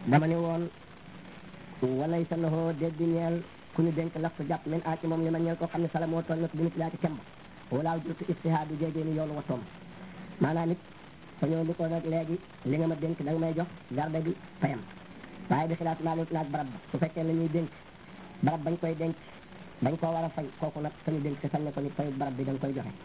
dama ne woon walay sa loxo déddi ñeel ku ñu dénk laf jàpp min a ci moom li ma ñeel koo xam ne sala moo toll na bi nit laa ci kemb walaaw jurtu istihaadu jégee ni yoonu wattoom maanaam nit fa ñëw ni ko nag léegi li nga ma dénk da nga may jox garde bi fayam waaye bi xilaat maa lut naag barab ba su fekkee la ñuy dénk barab bañ koy denc dañ koo war a fay kooku nag ka ñu dénk te sañ ne ko ni fayu barab bi da nga koy joxe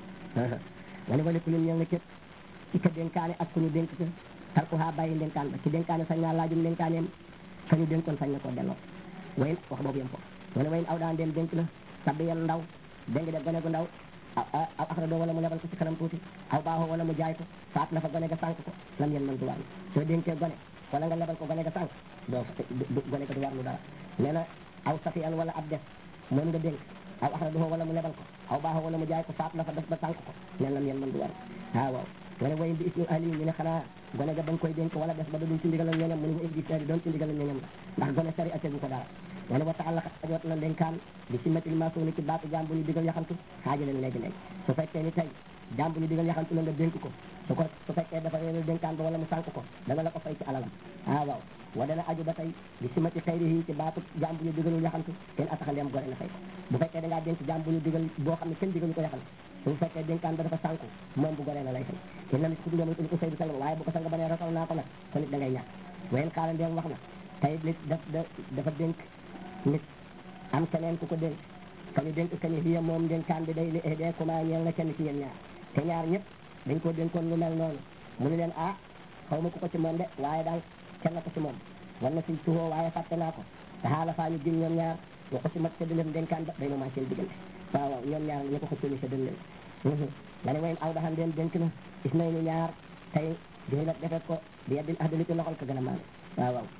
nga ne wali ku ñun ñëw nga képp ci ka dénkaane ak ku ñu dénk ka tarkuha bàyyi dénkaan ba ci dénkaane sañ naa laajum dénkaaneem ka ñu dénkoon sañ na koo delloo wayin wax boobu yem ko nga ne wayin aw daan dem dénk na sabbi yan ndaw dénk de gone gu ndaw aw axra doo wala mu lebal ko ci kanam tuuti aw baaxoo wala mu jaay ko faat na fa gone ga sànq ko lam yen man du warlu soo dénkee gone wala nga lebal ko gone ga sànq doo gone ga du warlu dara nee na aw safiyan wala ab def moom nga dénk aw axra doo wala mu lebal ko aw baaxoo wala mu jaay ko faat na fa def ba sànq ko nen lam yen man du warlu waaw waaw nga ne wayin bi ismu ahli ñu ne xanaa gone ga ba nga koy dénk wala def ba da duñ ci ndigalal ñooñam mu ne ko indi sari doon ci ndigalal ñooñam la ndax gone sari ategu ko dara nga ne wa taxalla ajot na dénkaan bi si matil maasoni ci baatu jaam bu ñu digal yaxantu xaaja leen léegi léegi su fekkee ni tey jaam bu ñu digal yaxantu la nga dénk ko su ko su fekkee dafa réeral dénkaan ba wala mu sànq ko dana la ko fay ci alalam ah waaw wa dana aju ba tey bi si mati xayri yi ci baatu jaam bu ñu digalul yaxantu kenn ataxandeem gore na fay ko bu fekkee da ngaa dénk jaam bu ñu digal boo xam ne kenn digalu ko yaxantu su fekkee dénkaan ba dafa sànku moom bu goree na lay fay kenn nit ku nga muy ko saydu sang waaye bu ko sang ba nee rasal naa ko nag ko nit da ngay ñàkk wayen xaala ndeem wax na tey nit daf dafa dénk nit am keneen ku ko dénk ka ñu dénk ka ni hiya moom dénkaan bi day li dee comment ñeel na kenn ci yéen ñaar te ñaar ñëpp dañ koo dénkoon lu mel noonu mu ni leen ah xaw ma ku ko ci moom de waaye daal kenn ko ci moom war na si tuxoo waaye fàtte naa ko te xaala faa ñu gin ñoom ñaar wa ko si mat sa dëlëm dénkaan ba day ma maa seen diggante waaw waaw ñoom ñaar ñu ko ko sëni sa dën leen nga ne wayen aw daxan den dénk na gis nañ ni ñaar tey joy nag defet ko di yeddin ahdali ci loxol ko gën a maane waaw waaw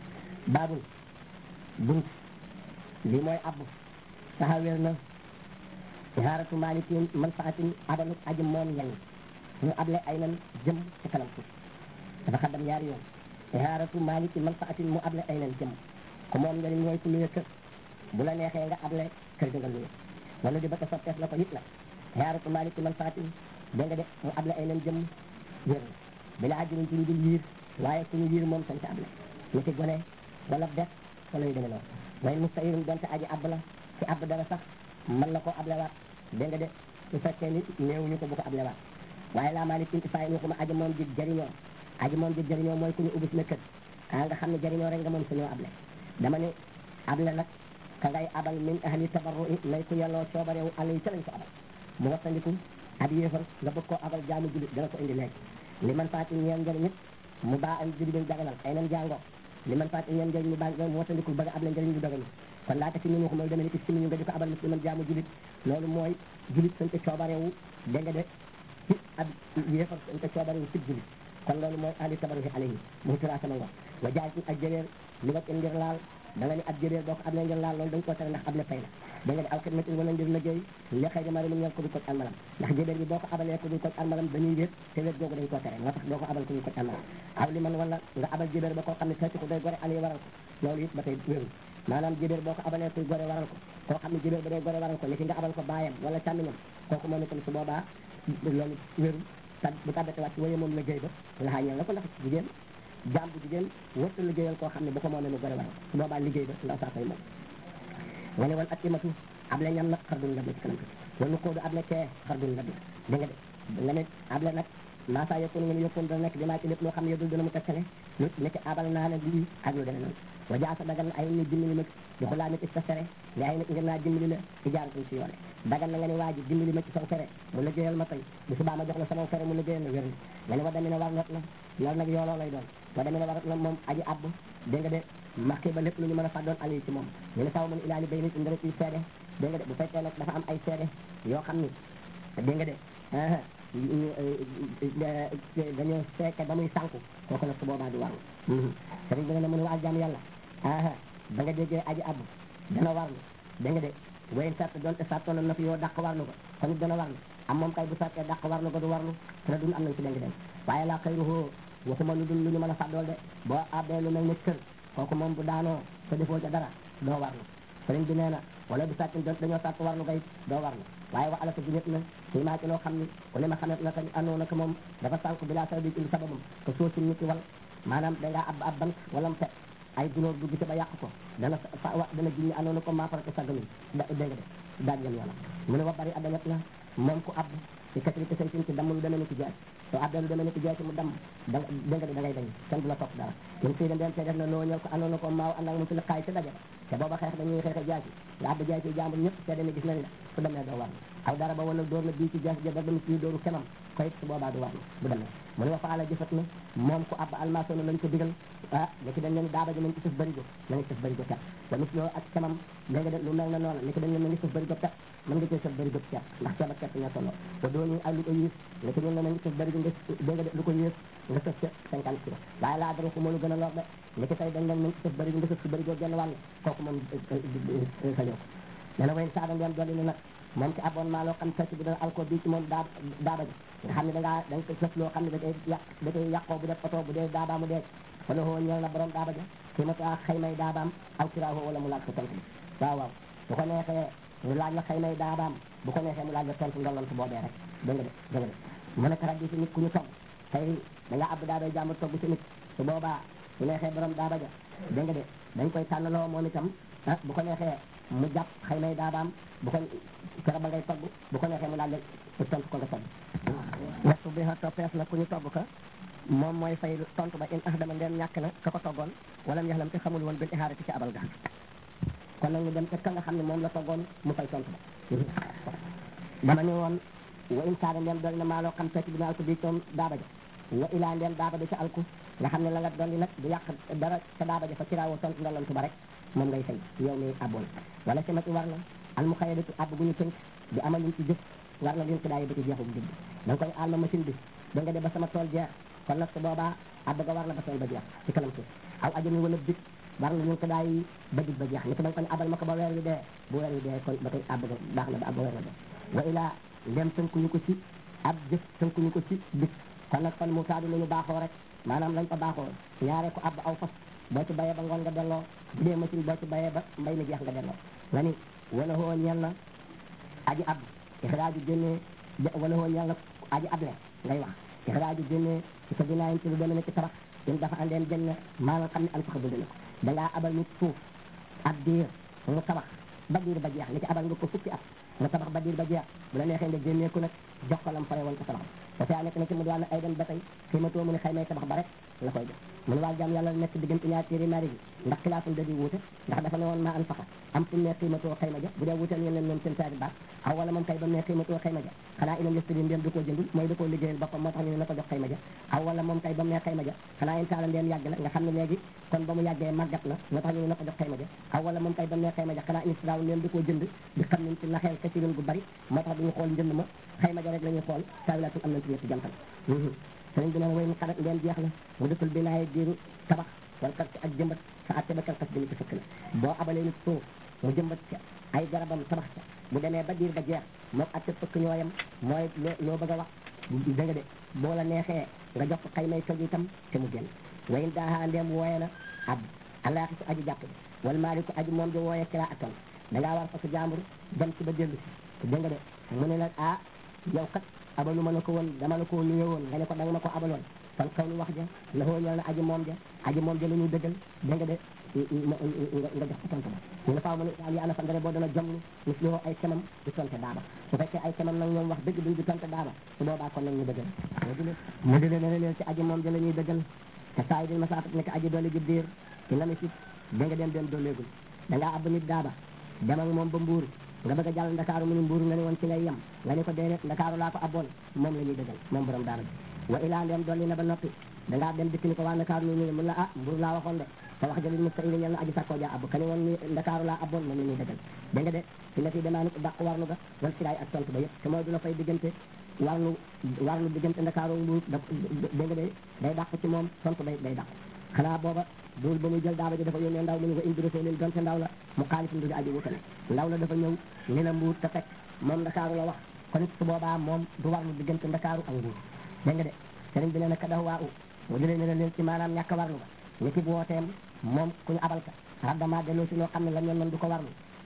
baabul bunt lii mooy abbu taxawel na ihaaratu malikin manfaatin abalu aji moom ñang ñu able ay nan jëm ci kanam suuf dafa xaddam ñaari yoon ihaaratu malikin manfaatin mu able ay nan jëm ko moom njëriñ mooy ku luye kër bu la neexee nga able kër ga nga luye wala di ba ta soppees la ko it la ihaaratu malikin manfaatin dégg nga de mu able ay nan jëm wér bila ajjiriñ ci ñu dul yiir waaye ku ñu yiir moom sañ sa able ni ci gone wala def wala yu demee noonu way mustahirum donte aji abb la ci abb dara sax mën na koo ablewaat dégg nga de su fekkee ni néewuñu ko bu ko ablewaat waaye laa maa ni tinti fayi waxuma aji moom ji jëriñoo aji moom ji jëriñoo mooy ku ñu ubbi na kër ah nga xam ne jëriñoo rek nga moom suñoo able dama ne able nag ka ngay abal min ahli tabarru nay ku yelloo coobarewu àll yi ca lañ ko abal mu wattandiku ab yéefar nga bëgg koo abal jaamu julit dana ko indi léegi li man faati ñeen njëriñ it mu baa am judi daganal ay nan jàngoo li man faati ñeen njëriñ mu baa mu wattandiku bëgg able njëriñ lu daganu kon laata fi ñu wax mooy demee ni ci ñu nga di ko abal musliman jaamu julit loolu mooy julit sañ ko coobarewu dégg nga de ci ab yéefar sañ ko coobarewu ci julit kon loolu mooy ahli tabarruhi alayhi muy tura sama ngox wa jaay ci ak jëréer li nga ngir laal da nga ni ab jëréer boo ko ab ngir laal loolu dañ koo tere ndax ab le fay la da nga di aw xidmatin wala ngir liggéey li xëy dama mu ñeel ko du ko almalam ndax jëréer bi boo ko abalee ko du ko almalam dañuy wéet te wéet googu dañ koo tere moo tax doo ko abal ko du ko almalam aw li man wala nga abal jëréer ba koo xam ne fekk ko day gore ali waral ko loolu it ba tey wérul maanaam jëbéer boo ko abalee kuy gore waral ko koo xam ne jëbéer ba day gore waral ko ni ki nga abal ko baayam wala càmmiñam kooku moom itam su boobaa loolu wéru ta bu tàbbate wàcc waye moom liggéey ba laxaa ñeel na ko ndax jigéen jaam bu jigéen wërta liggéeyal koo xam ne bu ko moomee mu gore waral ko su boobaa liggéey ba ndaw saa koy moom nga ne wal ak imatu able ñam nag xar dun la ci kanam wala koodu able kee xar dun la da nga de nga ne able nag maasaa yokku ngeen yokkoon dana nekk dimaa ci lépp loo xam ne yodul dana mu tekkale nit ni ki abal naa la lii ak lu demee noonu wa jaasa dagal ay nit dimbali ma di xulaa nit sa fere li ay nit ngir naa dimbali la ci jaaratum si yoone dagal na nga ne waa ji dimbali ma ci saw fere mu liggéeyal ma tey bu subaa ma jox la sama fere mu liggéeyal la wér nga ne wa demee ne war not na loolu nag yooloo lay doon wa demee ne war na moom aji abb dégg nga de marqué ba lépp lu ñu mën a fàddoon ali ci moom ñu ne saw man ilaali bay nit indara ciy seede dégg nga de bu fekkee nag dafa am ay seede yoo xam ni dégg nga de dañoo fekke ba muy sànku kooku nag su boobaa du warlu sëriñ bi nga ne mën waal jaam yàlla aa ba nga déggee aji abb dana warlu da nga de wayen sart doonte sartoon na fi yoo dàq warlu ko kon it dana warlu am moom kay bu sartee dàq warlu ko du warlu te dun am nañ ci dénk dem waaye laa xayruhoo waxuma lu dul lu ñu mën a fàddool de boo abbee lu mel ni kër kooku moom bu daanoo te defoo ca dara doo warlu sëriñ bi nee na wala bu sàcc doon dañoo sàcc warlu gay doo warlu waaye wa alaka junet na si maa ci loo xam ni ku ne ma xamet na ka andoo na ko moom dafa sànq bi laa sababi ci sababam que soo si nit ki wal maanaam dangaa ab ab bant wala mu fet ay gunóor dugg ci ba yàq ko dana fa wa dana jinni anoonu ko maafarate sagganuñ da dégg nga de daaj yam yoonam mu ne wa bari addañet na moom ku abb ci katrité say sin ci damm lu demee ni ci jaay soo abbee lu demee ni ci jaay ci mu damm da dégg nga de da ngay dañ kenn du la topp dara ñun fii de ndeen te def na loo ñëw ko anoonu ko maaw ànd ak mu ci liqaay ci daje te booba xeex dañuy xeexe jaay ci nga abba jaay ci jàmbur ñëpp seede ne gis nañ la su demee doo war aw dara ba wala dóor na bii ci jaay ja ba dem ci dóoru kenam koy su boobaa du war bu demee mu ne wa faala jëfat na moom ku abba almasono lañ ko digal ah léegi dañ leen daaba ji nañ ci sëf bërigo na nga sëf bërigo pet ba mis loo ak camam dégg nga de lu mel na noonu léegi dañ leen na ngi sëf bërigo pet mën nga cee sëf bërigo ceeb ndax ceeb ak ceeb ñoo tolloo te doo ñu ay lu ko yées léegi ñun ne na ngi sëf bërigo nga dégg nga de lu ko yées nga sëf ca cinquante kilo waaye laa dara ko moo lu gën a lor de léegi tey dañ leen nañ ci sëf bërigo nga sëf si bërigo genn wàll kooku moom sañoo ko dana wayn saada ngeen dolli ne nag moom ci abonnement loo xam fekk bi dana alcool bii ci moom daa daaba ji nga xam ne da ngaa da nga ko sëf loo xam ne da koy yàq da koy yàqoo bu def oto bu dee daabaa mu dee wala hoo ñeel na borom daaba ja kii ma taa xaymay daabaam aw kiraaho wala mu laaj ko tontu bi waaw waaw bu ko neexee mu laaj la xaymay daabaam bu ko neexee mu laaj la tontu ndollantu boobee rek dégg nga de dégg nga de mu nekk rek di si nit ku ñu togg tey da nga ab daabay jàmbur togg si nit su boobaa su neexee borom daaba ja dégg nga de dañ koy tànnaloo moom itam ah bu ko neexee mu jàpp xëy nay daabaam bu ko kero ba ngay togg bu ko neexee mu laaj la tontu ko nga togg waxtu bi xa toppees na ku ñu togg ka moom mooy fay tontu ba in ax dama ndeen ñàkk na ka ko toggoon wala mu yaxlam te xamul woon bil ihaarati ci abal ga kon nag ñu dem ca ka nga xam ne moom la toggoon mu fay tontu ba dama ni woon wa in saada ndeen dool na maa loo xam fekk bi na alku bi coom daaba ja wa ilaa ndeen daaba bi ca alku nga xam ne la nga dolli nag du yàq dara ca daaba ja fa kiraawoo tontu ndolantu ba rek moom ngay fay yow mi abboon wala si mati war na al mu xayadatu abb gu ñu tënk di amal liñ ci jëf war na liñ ko daay ba ci jeexum jënd da nga koy aal ma machine bi da nga de ba sama tool jeex kon nag su boobaa abb ga war na ba tool ba jeex ci kanam suuf aw ajami wala bit war na liñ ko daay ba dig ba jeex ni ko da nga ko ne abal ma ko ba weer wi dee bu weer wi dee kon ba tey abb ga baax na ba ab ba weer wi dee wa ilaa ndem tënkuñu ko ci ab jëf tënkuñu ko ci bit kon nag kon mu taadu lu ñu baaxoo rek maanaam lañ ko baaxoo ñaare ko abb aw fas boo ci bayee ba ngoon nga delloo bu dee machine boo ci bayee ba mbay mi jeex nga delloo nga ni wala hoo ñeel na aji ab ixraaju génnee wala hoo ñeel na aji able ngay wax ixraaju génnee ci sa dinaayin ci lu demee ne ci tabax in dafa andeen jënn maa nga xam ne an faxa dund na ko dangaa abal nit suuf ab diir mu tabax ba diir ba jeex ni ci abal nga ko fukki at mu tabax ba diir ba jeex bu la neexee nga génnee ko nag jox ko lam fare woon ko tabax dafay nekk na ci mu doon ay dem ba tey xëy ma too mu ne xëy may tabax ba rek la koy jox mu ne waa jaam yàlla nekk diggante ñaar téere mari bi ndax xilaaful da di wuute ndax dafa ne woon maa an faxa am fu mu ne xëy ma too xëy ma ja bu dee wuute ngeen leen ñoom seen saari baax aw wala moom kay ba mu ne xëy ma too xëy ma ja xanaa inam yëstadi ndéem da koo jëndul mooy da koo liggéeyal boppam moo tax ñu ne na ko jox xëy ma ja aw wala moom kay ba mu ne xëy ma ja xanaa in taala ndéem yàgg na nga xam ne léegi kon ba mu yàggee màggat na moo tax ñu ne na ko jox xëy ma ja aw wala moom kay ba mu ne xëy ma ja xanaa in siraaw ndéem da koo jënd di xam ne ci naxeel kasirin gu bari moo tax duñu xool njënd ma xëy ma ja rek la ñuy xool taawilatul am nañ ci ñetti jantal sëriñ bi neen way mu xarat ngeen jeex na mu dëkkul bi naay diiru tabax wala kat ak jëmbat sa atte ba kalkas dina ci fëkk la boo abalee nit suuf mu jëmbat ca ay garabam tabax ca bu demee ba diir ba jeex moom atte fëkk ñooyam mooy loo loo bëgg a wax da nga de boo la neexee nga jox ko xay may toj itam te mu génn wayin daaxaa ndeem wooye na ab alaaxi su aji jàpp bi wala maali ko aji moom di wooye kira aton da ngaa war fa su jàmbur dem ci ba dellu si dégg nga de mu ne nag ah yow kat abalu ma la ko woon dama la ko nuye woon nga ne ko danga ma ko abaloon kon kaw nu wax ja la xoo ñal na aji moom ja aji moom ja la ñuy dëggal dégg nga de nga jox ko tontu ba ñu ne faaw mu ne ali ana fa ndare boo dana jomlu mis li ay kemam di tonte daaba su fekkee ay kemam nag ñoom wax dëgg duñ di tonte daaba su boobaa kon nag ñu dëggal mu di leen leen ci aji moom ja la ñuy dëggal te saa yi di masaafat nekk aji doole ji diir ci la mi si da nga dem dem dooleegul da ngaa ab nit daaba dem ak moom ba mbuur nga bëgg a jàll ndakaaru mu ni mbuur nga ne woon ci ngay yem nga ne ko déedéet ndakaaru laa ko abboon moom la ñuy dëggal moom borom daara bi wa ilaa ndem dolli na ba noppi dangaa dem dikk ni ko waa ndakaaru ñu ñu mun la ah mbuur laa waxoon de te wax jëli musta ili ñel na aji sakkoo jaa abbu ka ni woon ni ndakaaru laa abboon moom la ñuy dëggal dégg nga de si la fi demaa ni dàq warlu ga wal siraay ak tontu ba yëpp te mooy du la fay diggante warlu warlu diggante ndakaaru mbuur da dégg nga de day dàq ci moom tontu day day dàq xanaa booba duul ba muy jël daaba ji dafa yónnee ndaw mu ñu ko indi rasulin donte ndaw la mu xaalif ndu aji wutale ndaw la dafa ñëw ni la mbuur te fekk moom ndakaaru la wax kon it su boobaa moom du warlu diggante ndakaaru ak mbuur dégg nga de sëriñ bi nee na ka dax waa u mu jëlee ne la leen ci maanaam ñàkk warlu ga ni ki bu wooteem moom ku ñu abal ka raddama delloo si loo xam ne la ñoon man du ko warlu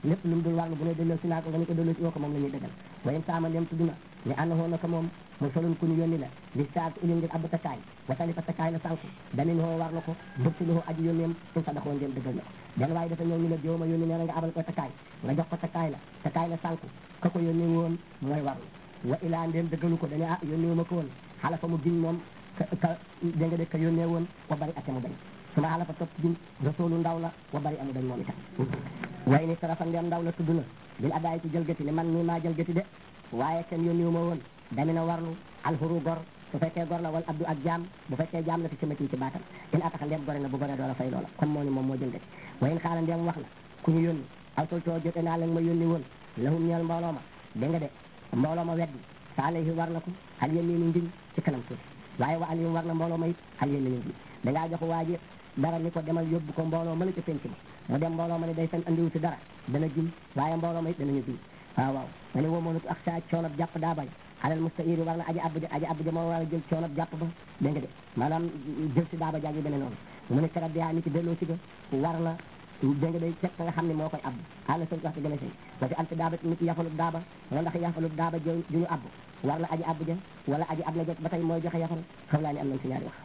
lépp lu mu dul warlu bu ne delloo si naa ko nga ni ko delloo si woo ko moom la ñuy dëggal wayen saama ndem tudd na ne ànd hoo na ko moom mu solun ku ñu yónni la li saat uli ngir abbu takkaay watali fa takkaay la sànku damin hoo war na ko bursi lu hoo aji yónneem suñ sadaxoo ndem dëggal na ko den waaye dafa ñëw ñu la jooma yónni nee na nga abal ko takkaay nga jox ko takkaay la takkaay la sànku ka ko yónni woon mooy warlu wa ilaa ndem dëggalu ko dañu ah yónni wu ma ko woon xala fa mu giñ moom ka ka dégg nga de ka yónnee woon wa bari ate mu bañ suma xala fa topp giñ rasulu ndaw la wa bari amu bañ moom itam way ni tarafa ndem ndaw la tudd na bil adaay ci jëlgati ne man mii maa jëlgati de waaye kenn yónni wu ma woon damina warlu alxuru gor su fekkee gor la wala abdu ak jaam bu fekkee jaam la fi simati ci baatam in ataka ndem gore na bu gore doola fay loola comme moo ni moom moo jëlgati wayin xaala ndem wax na ku ñu yónni aw toltoo jote naa leen ma yónni woon lahum ñeel mbooloo ma dégg nga de mbooloo ma weddi sa alayhi war na ko al yaminu ngiñ ci kanam tuuti waaye wa alayhim war na mbooloo ma it al yaminu ngiñ dangaa jox waa ji dara ni ko demal yóbbu ko mbooloo ma la ca penc ma mu dem mbooloo ma ne day fen andiwu ci dara dana giñ waaye mbooloo ma it danañu giñ waaw waaw nga ne woo moonut ak saa coonab jàpp daa bañ alal mustahiri war na aji abbu aji abbu moo war a jël coonab jàpp ba dégg nga de maanaam jël si daaba jaag yi demee noonu mu ne karab yaa ni ci delloo si ga war na dégg nga day fekk nga xam ne moo koy abbu àlla sa wax si gën a sëy wa si alti daaba nit yafalub daaba wala ndax yafalub daaba jo ju ñu abbu war na aji abbu ja wala aji ab la jot ba tey mooy joxe yafal xam laa ni am nañ si ñaari wax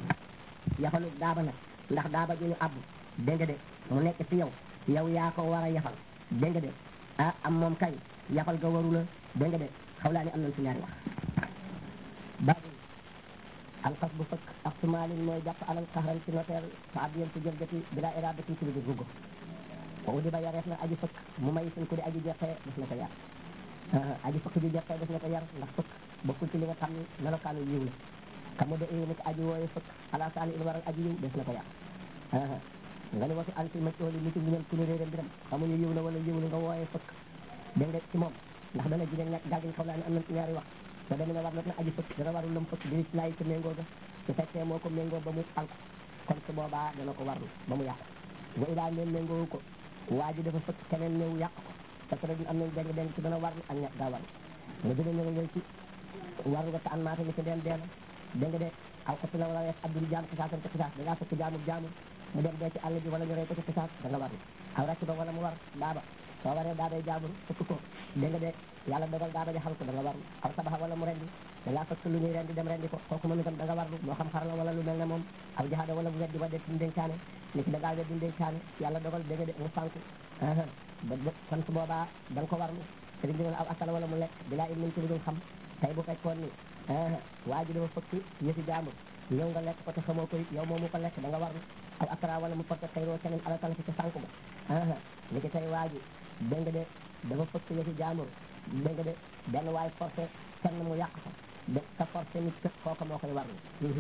yafalub daaba nag ndax daaba ju ñu abbu dégg nga de mu nekk ci yow yow yaa ko war a yafal dégg nga de ah am moom kay yafal ga waru la dégg nga de xaw laa ni am nañ si ñaari wax baabu alxas bu fëkk ak sumaalin mooy jàpp alal xaxran ci notaire fa abdiyen ci jëlgati bila iradatin ci lu dul ruggo wa udi ba yareef na aji fëkk mu may suñ ko di aji jeqee def na ko yar aji fëkk ji jeqee def na ko yar ndax fëkk bokkul ci li nga xam ne melokaanu yiw la kamu de ni ko aji wooye fëkk ala saani il waral aji yiw def na ko yar nga ne wasi alti macooli ni ci muñal ku ne réeram biram xamuñu yiw la wala yiw la nga wooye fëkk dégg nga ci moom ndax dana jigéen ñàkk gàlgiñ xaw laa ne am nañ ci ñaari wax te dana ne war na aji fëkk dana warul lam fëkk di laay ko méngoo ga su fekkee moo ko méngoo ba mu ànk kon su boobaa dana ko warlu ba mu yàqu wa ilaa leen méngoo ko waa ji dafa fëkk keneen ñëw yàq ko parce que am nañ dégg dégg ci dana warlu ak ñàkk daa warlu nga dina ñëw ñëw ci warlu nga te an maata ni ci deen deen dégg nga de aw ko la wala wees abdul jaam xisaasam ci xisaas da ngaa fëkk jaamu jaamu mu dem dee ci àll bi wala ñu rey ko ci xisaas da nga warlu aw ràcc ba wala mu war daaba soo waree daabay jaabur fëkk ko dégg nga de yàlla dogal daaba ja xal ko da nga warlu aw sabaxa wala mu rendi da ngaa fëkk lu ñuy rendi dem rendi ko kooku moom itam da nga warlu moo xam xar la wala lu mel ne moom aw jaxada wala bu weddi ba def ndénkaane ni ki da ngaa weddi ndénkaane yàlla dogal dégg nga de mu sànku ba kon su boobaa da nga ko warlu sëriñ bi ne aw asala wala mu lekk bilaa il min ci lu dul xam tey bu fekkoon ni waa ji dafa fëkk yëfi jaambur ñëw nga lekk ko te xamoo ko it yow moomu ko lekk da nga warlu aw akra wala mu porte xëyroo keneen ala tala ci ca sànku ba ni ki tey waa ji dégg nga de dafa fëkk yëfi jaambur dégg nga de benn waay forcé kenn mu yàq ko de ka forcé nit ka kooka moo koy warlu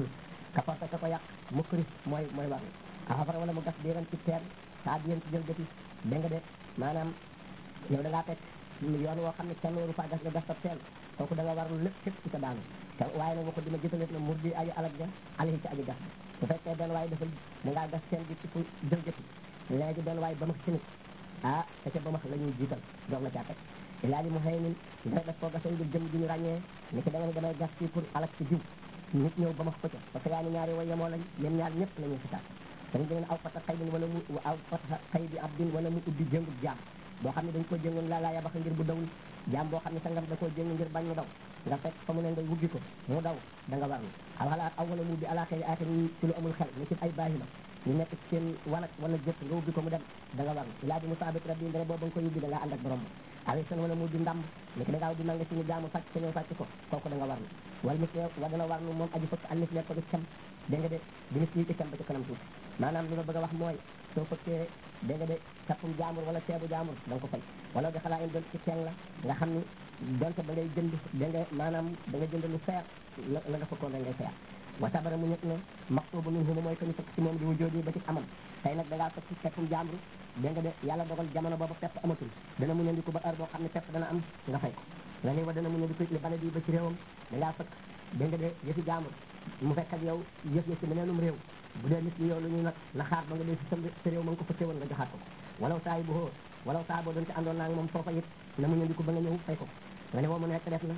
ka forcé ka ko yàq mu këris mooy mooy warlu afara wala mu gas biiran ci teen saa biyen ci jël gëti dégg nga de maanaam yow da ngaa fekk yoon woo xam ne kenn waru faa gas nga gas sa teen kooku da nga warlu lépp képp ci sa daanu te waaye nag waxu dima jëtalet na mur di aji alag ja alayi ci aji gas bu fekkee benn waaye dafa da ngaa gas teen bi ci fu jël gëti léegi benn waaye ba ma ci nit ah te ca ba ma la ñuy jiital doog la caa teg ilaa li mu xëy nin nga def koo gasee ngir jëm ji ñu ràññee ni ki da nga ne damay gas fii pour alak ci jiw nit ñëw ba ma ko ca parce que yaa ni ñaari way yemoo lañ yéen ñaar ñëpp la ñuy xisaat dañ dangeen aw fata xay bin wala mu aw fata xay bi ab din wala mu ubbi jëngub jaam boo xam ne dañ ko jëngoon laa laa yabax ngir bu dawul jaam boo xam ne sangam da koo jëng ngir bañ mu daw nga fekk fa mu ne nga wubbi ko mu daw da nga warlu aw xalaat aw wala mu ubbi ala xëy aata ni ci lu amul xel ni ci ay baahi la ñu nekk ci seen wanag wala jëpp nga ubbi ko mu dem da nga warlu ilaa bi mu saabit rabbi ndene boobu nga koy ubbi da ngaa ànd ak borom awi sen wala mu di ndàmb ni ki da ngaa di nanga ci ñu jaamu sàcc sa ñëw sàcc ko kooku da nga warlu wala mis wa dana warlu moom aji fëkk al mis ko di cam dégg nga de di mis lii ci cam ba ci kanam tuuti maanaam li ma bëgg a wax mooy soo fëkkee dégg nga de cappum jaamur wala ceebu jaamur da nga ko fay wala di xalaa in doon ci teen la nga xam ni donte ba ngay jënd da nga maanaam da nga jënd lu seer la la nga fëkkoon rek ngay seer wa sabara mu ñëpp ne maxtubu min huma mooy que ñu fëkk ci moom di wujoodi ba ci amam tey nag da ngaa fëkk cappum jaamur dégg nga de yàlla dogal jamono boobu pepp amatul dana mu ñandiku ba heure boo xam ne pepp dana am nga fay ko nga ne wa dana mu ñandiku li bale bi ba ci réewam da ngaa fëkk dégg nga de yëfi jaamur mu fekk ak yow yëf yëf ci meneenum réew bu dee nit ñi yow lu ñuy nag la xaar ba nga dee si sa sa réew ma nga ko fëkkee woon nga joxaat ko walaw saa yi bu xoo walaw saa boo doon ci àndoon naa moom foofa it na mu ñandiku ba nga ñëw fay ko nga ne woo mu nekk def na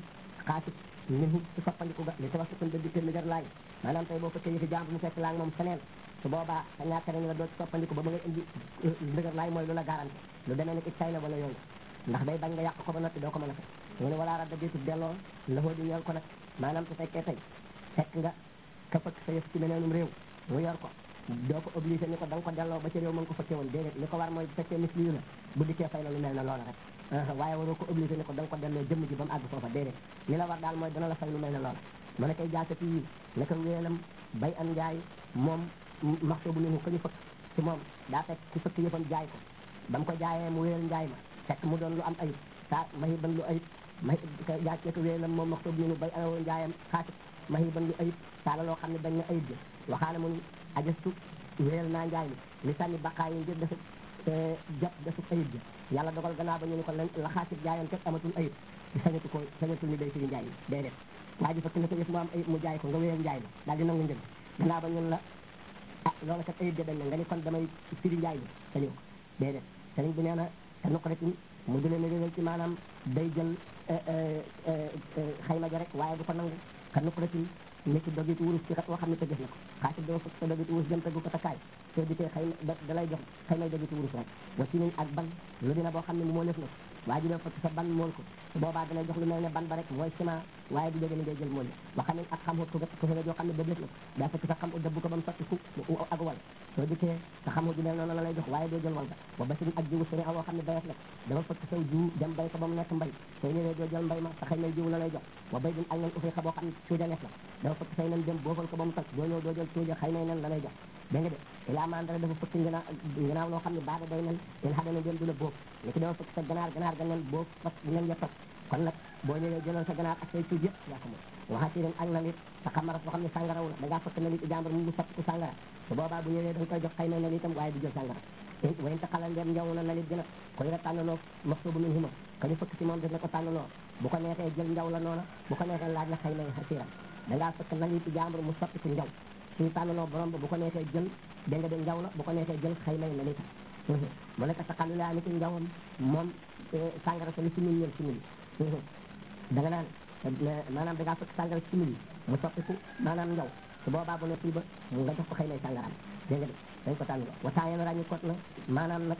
xaasit minhu ci soppandiku ga li tawassukun ba dikkee ligar laay maanaam tey boo fekkee yëfi jàmbur mu fekk laa moom feneen su boobaa sa ñàkk nañ la doo ci soppandiku ba ba ngay indi ligar laay mooy lu la garanti lu demee ni ki tay la wala yooyu ndax day bañ nga yàq ko ba noppi doo ko mën a fekk mu ne walaa radda déetu delloo laxoo di ñeel ko nag maanaam su fekkee tey fekk nga ka fëkk sa yëf ci meneenum réew mu yor ko doo ko obligé ni ko da nga ko delloo ba ci réew mën ko fëkkee woon déedéet li ko war mooy bu fekkee mis liyu la bu dikkee fay la lu mel ne loola rek waaye waroo ko obligé ni ko da nga ko delloo jëmm ji ba mu àgg foofa déedéet li la war daal mooy dana la fay lu mel ne loola mu ne koy jaasati yi naka wéelam bay an njaay moom maxso bu ninu ko ñu fëkk ci moom daa fekk ci fëkk yëfam jaay ko ba mu ko jaayee mu wéel njaay ma fekk mu doon lu am ayib saa mahi ban lu ayib mahi jaay ko wéelam moom maxso bu ninu bay anoo njaayam xaasit mahi ban lu ayib saa la loo xam ne dañ na ayib ji waxaale mu ajastu wéel naa njaay mi li sànni baqaa yi ngir defu jot defu ayib ji yàlla dogal gannaaw ba ñu ni ko la la xaasit jaayoon kat amatul ayib sañatu ko sañatul ni day firi njaay mi déedéet waa ji fekk na ko yëf mu am ayib mu jaay ko nga wéyal njaay mi daal di nangu njëg gannaaw ba ñun la ah loola kat ayib ja dañ na nga ni kon damay firi njaay mi sañu ko déedéet sëriñ bi nee na te nuqratin mu di leen régal ci maanaam day jël xayma ja rek waaye du ko nangu ka nuqratin ni ki dogit wurus ci xat woo xam ne tëgës na ko xaasit doo fekk sa dogit wurus jëm tëggu ko takkaay soo dikkee xëy na da lay jox xëy na dogit wurus rek wa ci ak ban lu dina boo xam ne moo lëf na ko waa ji doo fekk sa ban mool ko su boobaa dalay jox lu mel ne ban ba rek mooy ciment waaye du jóge ni ngay jël mool wa xam ne ak xam ko ko fere joo xam ne dëgës na ko daa fekk sa xam u dëbb ko ba mu sotti ku ak wal soo dikkee sa xam ju mel noonu la lay jox waaye doo jël wal ba ba ba ak jiwu sëri awoo xam ne bayat la dama fekk saw jiwu dem bay ko ba mu nekk mbay soo ñëwee doo jël mbay ma sa xëy na jiwu la lay jox wa bay din ak nen ufi xa boo xam ne cuuja neef la dafa fekk say nen dem boofal ko ba mu toj doo ñëw doo jël cuuja xëy na nen la lay jox dégg nga de ilaa mandara dafa fëkk nganaaw nganaaw loo xam ne baada day nen il xadana dem du la boof ni ki dafa fëkk sa ganaar ganaar ga nen boof fas nen ya toj kon nag boo ñëwee jëlal sa ganaar ak say cuuj yëpp yaa ko moom waxati ren ak na nit sa xamaras boo xam ne sàngaraw la da ngaa fëkk na nit jàmbur mu soppi ku sàngara su boobaa bu ñëwee da nga koy jox xëy na na nitam waaye du jël sàngara wayn ta xalal ndem njaw na na nit gëna koy la tànnaloo maxsubu min huma ka ñu fëkk si moom def na ko tànnaloo bu ko neexee jël njaw la noona bu ko neexee laaj la xëy na xasiram da ngaa fëkk na nit jàmbur mu soppi ku njaw suñu tànnaloo borom ba bu ko neexee jël dégg nga de njaw la bu ko neexee jël xëy na la nitam mu nekk sa xalu laa ni ki njawam moom sàngara sa li si min ñël si min da nga naan maanaam da ngaa fekk sàngara si min mu soppiku maanaam njaw su boobaa bu ne fii ba nga jox ko xëy na sàngaraam dégg nga de dañ ko tànn wa saa yéen ràññi kot na maanaam nag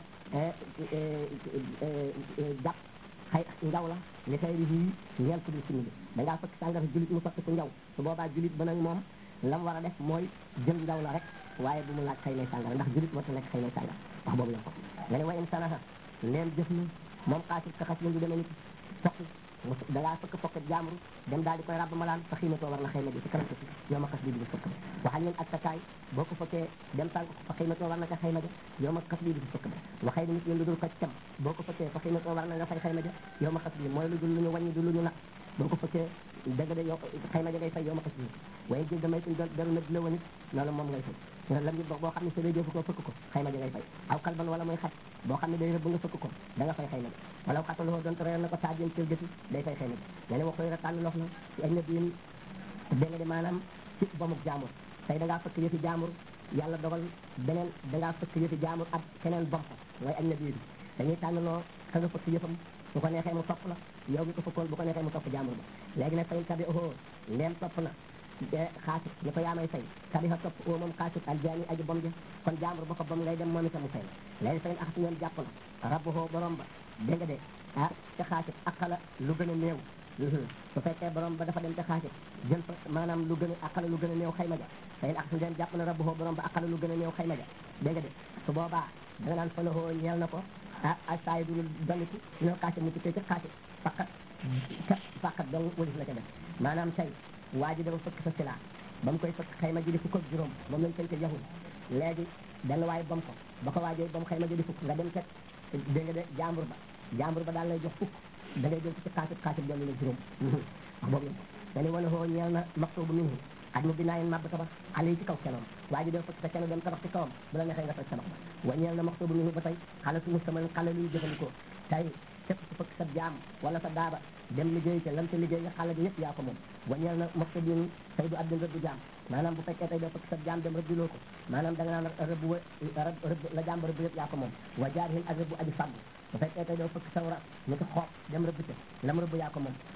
jàpp xëy njaw la li xëy ri yi ñeel ko di si min da ngaa fekk sàngara julit mu soppiku njaw su boobaa julit ba nag moom lam war a def mooy jël njaw la rek waaye bu mu laaj xëy na sàngara ndax julit warta lekk xëy na sàngara wax boobu la ko nga ne wa in sanaha leen jëf na moom xaasit ka xas du demee nit soqi da ngaa fëkk fokk jàmbur dem daal di koy rabb malaan sa xiimatoo war na xëy na ji ci kanam si yow ma xas bi di fëkk ba waxal leen ak sa kaay boo ko fëkkee dem tànk ko fa xiimatoo war na ka xëy na ja yow ma xas bi di fëkk ba waxay nit ñi lu dul ko cam boo ko fëkkee fa xiimatoo war na nga fay xëy na ja yow ma xas bi mooy lu dul lu ñu wàññi du lu ñu nag boo ko fëkkee dëgg de yow xëy na ja ngay fay yow ma xas bi waaye jël damay tuñ daru na la wanit loolu moom ngay fay nga lam boo boo xam ne sa day jëfu ko fëkk ko xëy na ja ngay fay aw kalban wala mooy xaj boo xam ne day rëbb nga fëkk ko da nga fay xëy na ja wala xataloo doon reer na ko saajeen cër gëti day fay xëy na ja nga ne wax koy tànn lox na ci ay nab yin dégg nga de maanaam ci bomuk jaamur tey da ngaa fëkk yëfi jaamur yàlla dogal beneen da ngaa fëkk yëfi jaamur ak keneen bom ko mooy ay nab yi dañuy tànn loo ka nga fëkk yëfam bu ko neexee mu topp la yow mi ko fëkkoon bu ko neexee mu topp jaamur ba léegi nag fayin tabi oho ndeem topp na xaasit ni ko yaa may fay tabiha topp o moom xaasit aljaani aji bom ja kon jaamur ba ko bom ngay dem moom itam mu fay la léegi fayin axasi ñoom jàpp na rabbuhoo borom ba dégg nga de ah ca xaasit aqala lu gën a néew su fekkee borom ba dafa dem ca xaasit jël fa maanaam lu gën a aqala lu gën a néew xayma ja fayin axasi ñoom jàpp na rabbuhoo borom ba aqala lu gën a néew xayma ja dégg nga de su boobaa da nga naan falahoo ñeel na ko ah ay saa yi dul dolliku ñoo xaasit mu tukkee ca xaasit faqat kat faqat dong wëlis la ca def maanaam tey waa ji dafa fëkk sa silaa ba mu koy fëkk xayma ji di fukk ak juróom moom lañ koy ko yahul léegi benn waaye bam ko ba ko waajee ba mu xayma ji di fukk nga dem kat dégg nga de jàmbur ba jàmbur ba daal lay jox fukk da ngay jël ci xaasit xaasit dolli la juróom wax boobu lañ ko nga ni wala hoo ñeel na maxtubu minhu ak mu binaayin màbb tabax xale yi ci kaw kenoom waa ji dafa fëkk sa keno dem tabax ci kawam bu la neexee nga toj tabax ba wa ñeel na maxtubu minhu ba tey xale su mustamal xale luy jëfandikoo tey képp ku fëkk sa jaam wala sa daaba dem liggéey ca lam ca liggéey nga xale bi yëpp yaa ko moom wañeel na mos bin tey du addin rëbbu jaam maanaam bu fekkee tey doo fëkk sa jaam dem rëbbiloo ko maanaam da nga naan rëbbu wa rëbb la jaam ba rëbb yëpp yaa ko moom wa jaar hin ak rëbbu aji fàgg bu fekkee tey doo fëkk saw rat ni ko xoob dem rëbb ca lam rëbb yaa ko moom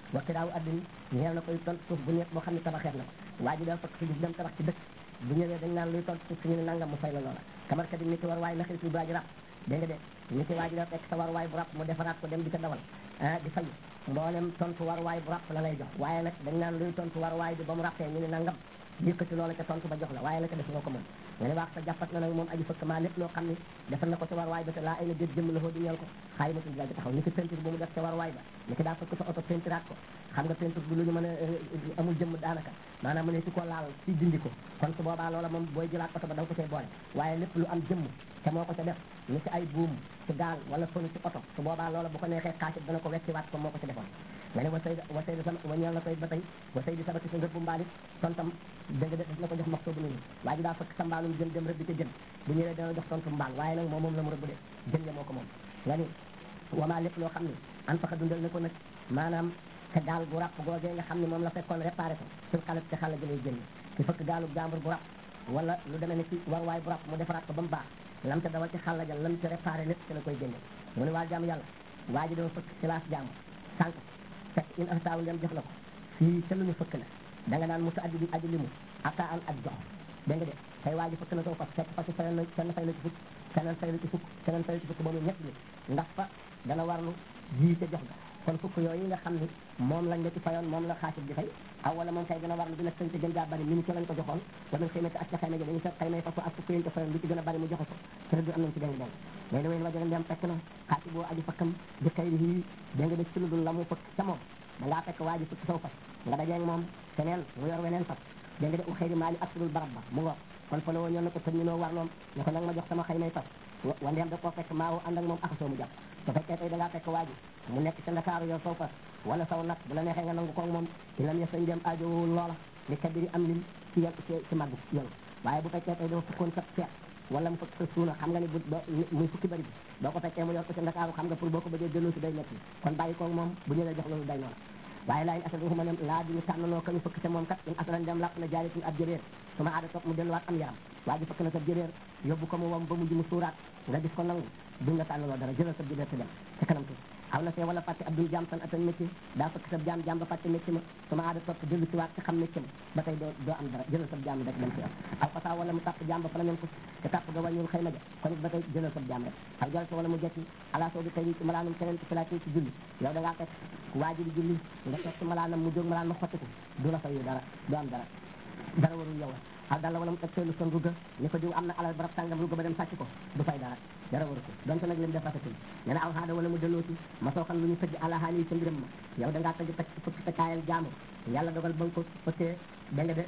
wakki daaw addin ñeel na koy tontu suuf bu nekk boo xam ne tabaxeet na ko waa ji daal fekk suuf dem tabax ci dëkk bu ñëwee dañ naan luy tontu suuf suñu ne nangam mu fay la loola kamar ka di nit ki war waay naxil si baaji rab dégg nga de nit ki waa ji dafa fekk sa war waay bu rab mu defaraat ko dem di ko dawal ah di fay mboolem tontu war waay bu rab la lay jox waaye nag dañ naan luy tontu war waay bi ba mu rappee ñu ne nangam yëkkati loola ca tontu ba jox la waaye la ko def nga ko moom nga ne waax sa jàppat na nag moom aji fëkk maa lépp loo xam ne defal na ko ca war waay ba te laa ay na déet jëmm la foo di ñeel ko xaay ma tudd taxaw ni ki peinture bu mu def ca war waay ba ni ki daa fëkk sa oto peinturaat ko xam nga peinture bu lu ñu mën a amul jëmm daanaka maanaam mu ne si ko laal si dindi ko kon su boobaa loola moom booy jëlaat oto ba da nga ko cay boole waaye lépp lu am jëmm te moo ko ca def ni ci ay buum ci gaal wala fënu ci oto su boobaa loola bu ko neexee xaasit dana ko wecciwaat ko moo ko ca defoon nga ne wa say wa say sama wa ñeel na koy ba tey wa say di sabati sa ngëb bu mbaalit tontam dëgg de daf na ko jox max soobu nañu waa ji daa fekk sa mbaalum jën dem rëbbi ca jën bu ñëwee dana jox tontu mbaal waaye nag moom moom la mu rëbb de jën ya moo ko moom nga ni wamaa lépp loo xam ne an faxa dundal na ko nag maanaam te gaal gu ràpp googee nga xam ne moom la fekkoon réparé ko sur xalat ci xala jëlay jënd ci fëkk gaalu jàmbur bu ràpp wala lu demee ne ci war waay bu ràpp mu defaraat ko ba mu baax lam ca dawal ci xàlla ja lam ci réparé lépp ci la koy jënde mu ne waa jaam yàlla waa ji dama fëkk ci laas jàmbur sànq fekk in astaaw ndem jox la ko fii ca lu ñu fëkk la da nga naan musu addi bi addi limu ata an ak jox dégg nga de tey waa ji fëkk na soo fas fekk fas feneen na kenn fay la ci fukk keneen fay la ci fukk keneen fay la ci fukk ba mu ñett bi ndax fa dana warlu jii ca jox ga kon fukk yooyu nga xam ni moom lañ la ci fayoon moom la xaasib di fay aw wala moom kay gën a warlu bi nag sañ ca gën jaa bari mi ni ci lañ ko joxoon wala xëy na ak ca xëy na dañu sa xëy na fasu ak fukk yéen ko fayoon li ci gën a bari mu joxe ko te du am nañ ci deng deng léegi da wéen wajo ndem fekk na xaasib boo aji fakkam di xëy yi da nga def ci lu dul la mu fëkk ca moom da ngaa fekk waa ji fukk saw fas nga dajeeg moom keneen mu yor weneen fas dégg nga de u xëy maali ak sulul barab ba mu ngoog kon fa la woo ñoo na ko tëj ñu noo war loom ne ko nag ma jox sama xëy may fas wa ndeem da koo fekk maa woo ànd ak moom akasoo mu jàpp su fekkee tey da ngaa fekk waa ji mu nekk ca Ndakaaru yor saw fas wala saw nag bu la neexee nga nangu ko moom ci lam yesañ dem aajowul loola li kabiri am lim ci yel ci ci màgg yoonu waaye bu fekkee tey dafa fukkoon sa seet wala mu fekk sa suuna xam nga ni bu muy fukki bëri bi boo ko fekkee mu yor ko ca Ndakaaru xam nga pour boo ko bëggee jëloo si day métti kon bàyyi koog moom bu ñëwee jox loolu day noonu waaye laa in asal waxuma ne laa di ñu tànnaloo ka ñu fëkk ca moom kat in asalan dem làpp na jaaritin ab jëréer su ma aada topp mu delluwaat am yaram waa ji fëkk na sa jëréer yóbbu ko mu wam ba mujj mu suuraat nga gis ko nangu duñ la tànnaloo dara jëlal sa jëréer te dem ca kanam tuuti aw na see wala fàtte ab dul jaam san atan métier daa fëkk sa jaam jaam ba fàtte métier ma su ma aada topp dellu si waat ci xam métier ma ba tey doo doo am dara jëlal sa jaam rek dem ci yow aw fasaa wala mu tàpp jaam ba fa la ko te tàpp ga wàññul xëy na ja kon it ba tey jëlal sa jaam rek aw jal sa wala mu jekki ala soo bi tey ci malaanum keneen ci salaati ci julli yow da ngaa fekk waa ji di julli nga fekk ci malaanam mu jóg malaan ma xottiku du la fayu dara du am dara dara warul yow la aw dalla wala mu teg seelu son rugga ni ko diw am na alal barab sàngam rugga ba dem sàcc ko du fay dara dara waru ko donte nag lim def rafetul nee na aw xaada wala mu delloo ci ma soo xam lu ñu tëj ala haali ca mbiram ma yow da ngaa tëj teg fukki sa kaayal jaamur yàlla dogal ba nga ko fëkkee da nga de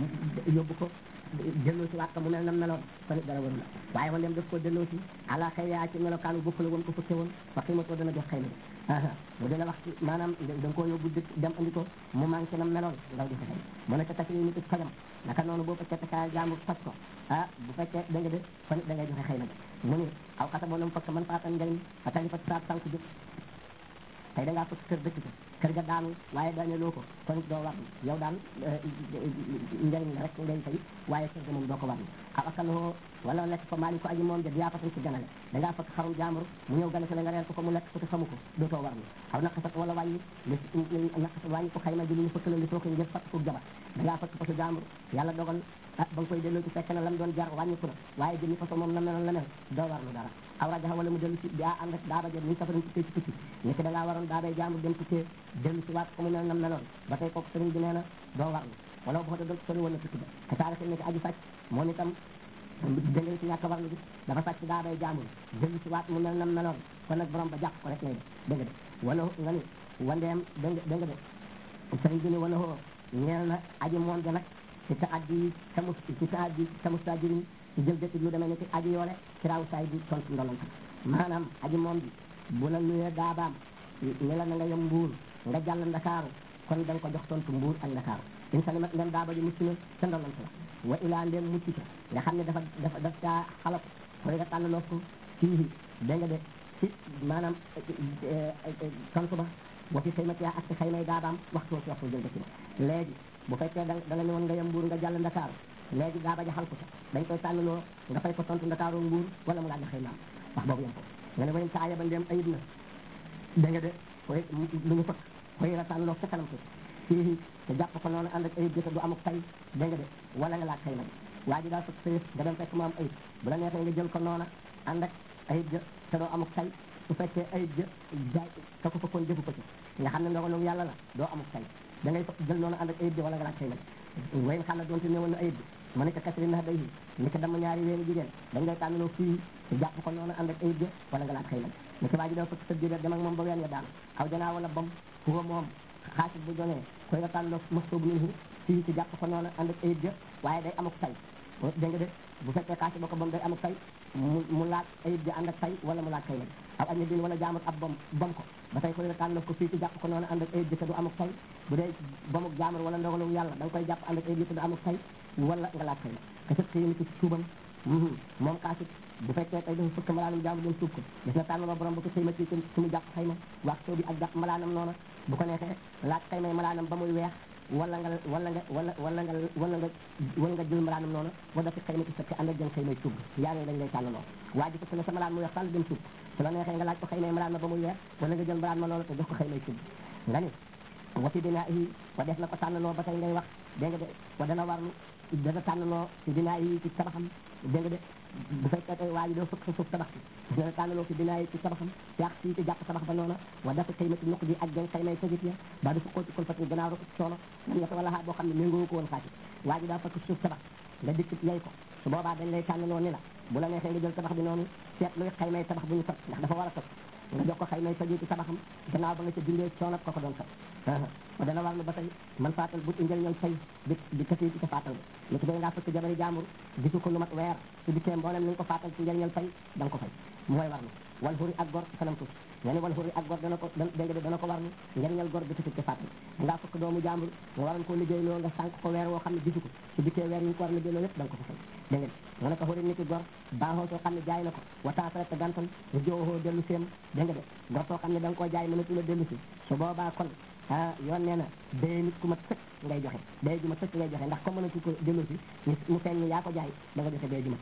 yóbbu ko delloo si waat ko mu mel nam meloon kon it dara waru la waaye man dem daf ko delloo si ala xëy yaa ci melokaanu bokk la woon ko fëkke woon fa xiimatoo dana jox xëy na mu dina wax ci maanaam da nga koo yóbbu dëkk dem andi ko mu manqué nam meloon ndaw di ko fay mu ne ko takk yi nit it fajam naka noonu boo fekkee kaayal jaamur faj ko ah bu fekkee da nga de kon it da ngay joxe xëy na mu ne aw xasa boo nam fëkk man faatan njëriñ fa tali fa saat sànq jóg tey da ngaa fëkk kër dëkk ko kër ga daanu waaye daane loo ko kon it doo war yow daal njëriñ la rek ngay fay waaye kër ga moom doo ko war aw akaloo wala lekk ko maali ko aji moom ja yaa fatan ci ganale da ngaa fëkk xarum jaambur mu ñëw gane si la nga reer ko ko mu lekk ko te xamu ko dootoo war aw naqasat wala wàññi li naqasat wàññi ko xayma ji li ñu fëkk la li soo ko ngir fàtt ko jabar da ngaa fëkk fasu jaambur yàlla dogal ah ba nga koy delloo ci fekk na lam doon jar wàññiku na waaye jëmi façon moom na meloon la mel doo warlu dara aw rajaxa wala mu dellu si daa ànd ak daaba ja ni safarin tukkee ci tukki ni ki da ngaa waroon daabay jaambur dem tukkee dellu si waat ko mu mel nam meloon ba tey kooku sëriñ bi nee na doo warlu wala boo ko doon sori woon na tukki ba te taarix ni ki aji sàcc moom itam dangeen ci ñàkk warlu bi dafa sàcc daabay jaambur dellu si waat mu mel nam meloon kon nag borom ba jàpp ko rek lay def dégg nga de wala nga ni wandeem dégg nga de sëriñ bi ni wala hoo ñeel na aji moom ja nag ci ta addi tamus ci ta addi tamus ta jëriñ ci jël dëkk lu demee ne ci aji yoole ci raaw saay bi tontu ndolon maanaam aji moom bi bu la nuyee daabaam ne la na nga yem mbuur nga jàll ndakaaru kon da nga ko jox tontu mbuur ak ndakaaru in salimat ndem daaba ji mucc na ca ndolon la wa ilaa ndem mucc ca nga xam ne dafa dafa daf caa xalap koy nga tànn ko fii dégg nga de ci maanaam tontu ba wa fi xëymat yaa ak ci xëymay daabaam waxtu ci waxtu jël dëkk ba léegi bu fekkee da da nga ne woon nga yem mbuur nga jàll ndakaaru léegi daa baja xal ko ca dañ koy tànnaloo nga fay ko tontu ndakaaru mbuur wala mu laaj xëy naam wax boobu yem ko nga ne wayen saaya ba ndem ayib na da nga de koy lu ñu fëkk koy rataan loo ca kanam tuuti fii te jàpp ko noonu ànd ak ayib jëte du amuk tay dégg nga de wala nga laaj xëy na de waa ji daal fekk sa yëf nga dem fekk mu am ayib bu la neexee nga jël ko noona ànd ak ayib jë te doo amuk tay su fekkee ayib jë jaay te ko fekkoon defu ko ci nga xam ne ndogalu yàlla la doo amuk tay da ngay jël noonu ànd ak ayib jë wala nga laaj xëy na de wayn xam ne doonte néewoon na ayib bi ma ne ko kasri nax day ni ko dama ñaari weeri jigéen dañ lay tànnaloo fii te jàpp ko noonu ànd ak ayib jë wala nga laaj xëy na ni ko waa ji doo fekk sa jigéen dem ak moom ba ween ya daanu aw janaa wala bom huwa moom xaasit bu jonee koy nga tànnaloo mastoobu minhu fii ci jàpp ko noonu ànd ak ayib jë waaye day amuk tay dégg nga de bu fekkee xaasit ba ko bom day amuk tay mu mu laaj ayib jë ànd ak tay wala mu laaj xëy na aw aña din wala jaamut ab bom bom ko ba tey koy nga tànnaloo ko fii ci jàpp ko noonu ànd ak ayib jë te du amuk tay bu dee bomuk jaamur wala ndogalu yàlla da nga koy jàpp ànd ak ayib jë te du amuk tay wala nga laaj xëy na ka sëb xëy ni ci suubam moom xaasit bu fekkee tey dafa fëkk malaanam jaamu dem suub ko gis na tànn ba borom ba ko xëy ma ci ci mu jàpp xëy ma wax soo bi ak jàpp malaanam noona bu ko neexee laaj xëy may malaanam ba muy weex wala nga wala nga wala wala nga wala nga wala nga jël malaanam noona wala fi xëy ma ci sëkk ànd ak jëm xëy may suub yaa ngi lañ lay tànn loo waa ji fëkk na sa malaan muy weex tàll dem suub su la neexee nga laaj ko xëy may malaan ma ba muy weex wala nga jël malaan ma noona te jox ko xëy may suub nga ni wa fi dinaa yi wa def na ko tànnaloo ba tey ngay wax dégg nga de wa dana warlu dana tànnaloo ci dinaa yi ci tabaxam dégg nga de bu fekkee tey waa ji doo fëkk sa suuf tabax bi dana tànnaloo ci dinaa yi ci tabaxam yàq fii ci jàpp tabax ba noona wa dafa xëy ma ci nuq ji ak jëng xëy may sajit ya ba du fukkoo ci kon fati gannaaw rek coono lam ñett wala boo xam ne méngoo ko woon xaati waa ji daa fëkk suuf tabax nga dikk yay ko su boobaa dañ lay tànnaloo ni la bu la neexee nga jël tabax bi noonu seet luy xëy may tabax bu ñu sot ndax dafa war a sot nga jox ko xëy may sajit ci tabaxam gannaaw ba nga ca dindee coono ko ko doon sot wa dana war lu ba tey man faatal bu njëriñal fay di di kasi ci sa faatal ba li ki day ngaa fëkk jabari jàmbur gisu ko lu mat weer su dikkee mboolem ni nga ko faatal ci njëriñal fay da nga ko fay mooy war lu wal xuri ak gor kanam tuuti nga ne wal xuri ak gor dana ko dégg nga dana ko war lu njëriñal gor di kasi ci faatal ngaa fëkk doomu jàmbur nga waroon koo liggéey loo nga sànq ko weer woo xam ne gisu ko su dikkee weer yi nga ko war liggéey loo yëpp da nga ko fa fay dégg nga mu ne ko xuri nit ki gor baaxoo soo xam ne jaay na ko wataasare te gantal nga joowoo dellu seem dégg nga de gor soo xam ne da nga koo jaay mënatu la dellu si su boobaa kon ah yoon nee na day nit ku mat sëkk ngay joxe day ju mat sëkk ngay joxe ndax comme mënatu ko dellu si mu feeñ ni yaa ko jaay da nga joxe day ju mat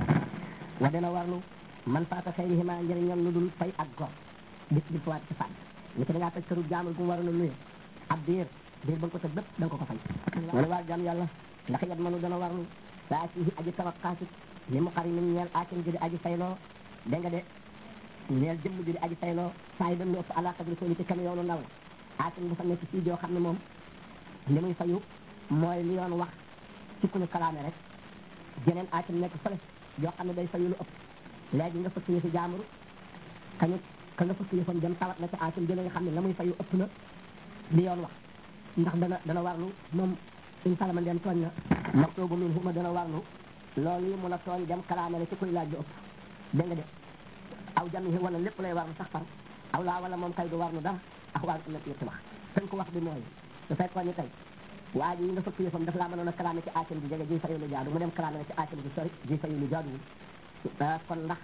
sëkk wa dana warlu man faata xayrihima njëriñam lu dul fay ak gor bis bi fawaat ci fànn ni ko da ngaa tëj këru jaamul gu mu waroon a luye ab diir diir ba nga ko tëj bépp da nga ko ko fay wala waar jam yàlla ndax yat manu dana warlu saa ci aji tawat xaasit li mu xari min ñeel aakin ji di aji fayloo dégg nga de ñeel jëmm ji di aji fayloo saa yi dañ lu ëpp àla qadri soo ci kam yoonu ndaw la aakin bu fa nekk fii joo xam ne moom li muy fayu mooy li yoon wax ci ku ñu kalaame rek jeneen aakin nekk fële joo xam ne day fayu lu ëpp léegi nga fëkk yëfi jaambur kañu ka nga fëkk yëfam dem tawat na ci aakin jële nga xam ne la muy fayu ëpp na li yoon wax ndax dana dana warlu moom in salama dem tooñ na maktubu min huma dana warlu loolu yi mun a tooñ dem kalaame rek ci kuy laaj lu ëpp dégg nga de aw jamihi wala lépp lay warlu sax far aw laa wala moom kay du warlu dara ak waa am na ci yetti wax tënk ko wax bi mooy su fekkoon ni tey waa ji yi nga fëkk yëfam daf laa mënoon a kalaame ci aakin bi jege ji fayu lu jaadu mu dem kalaame na ci aakin bi sori ji fayu lu jaaduwul kon ndax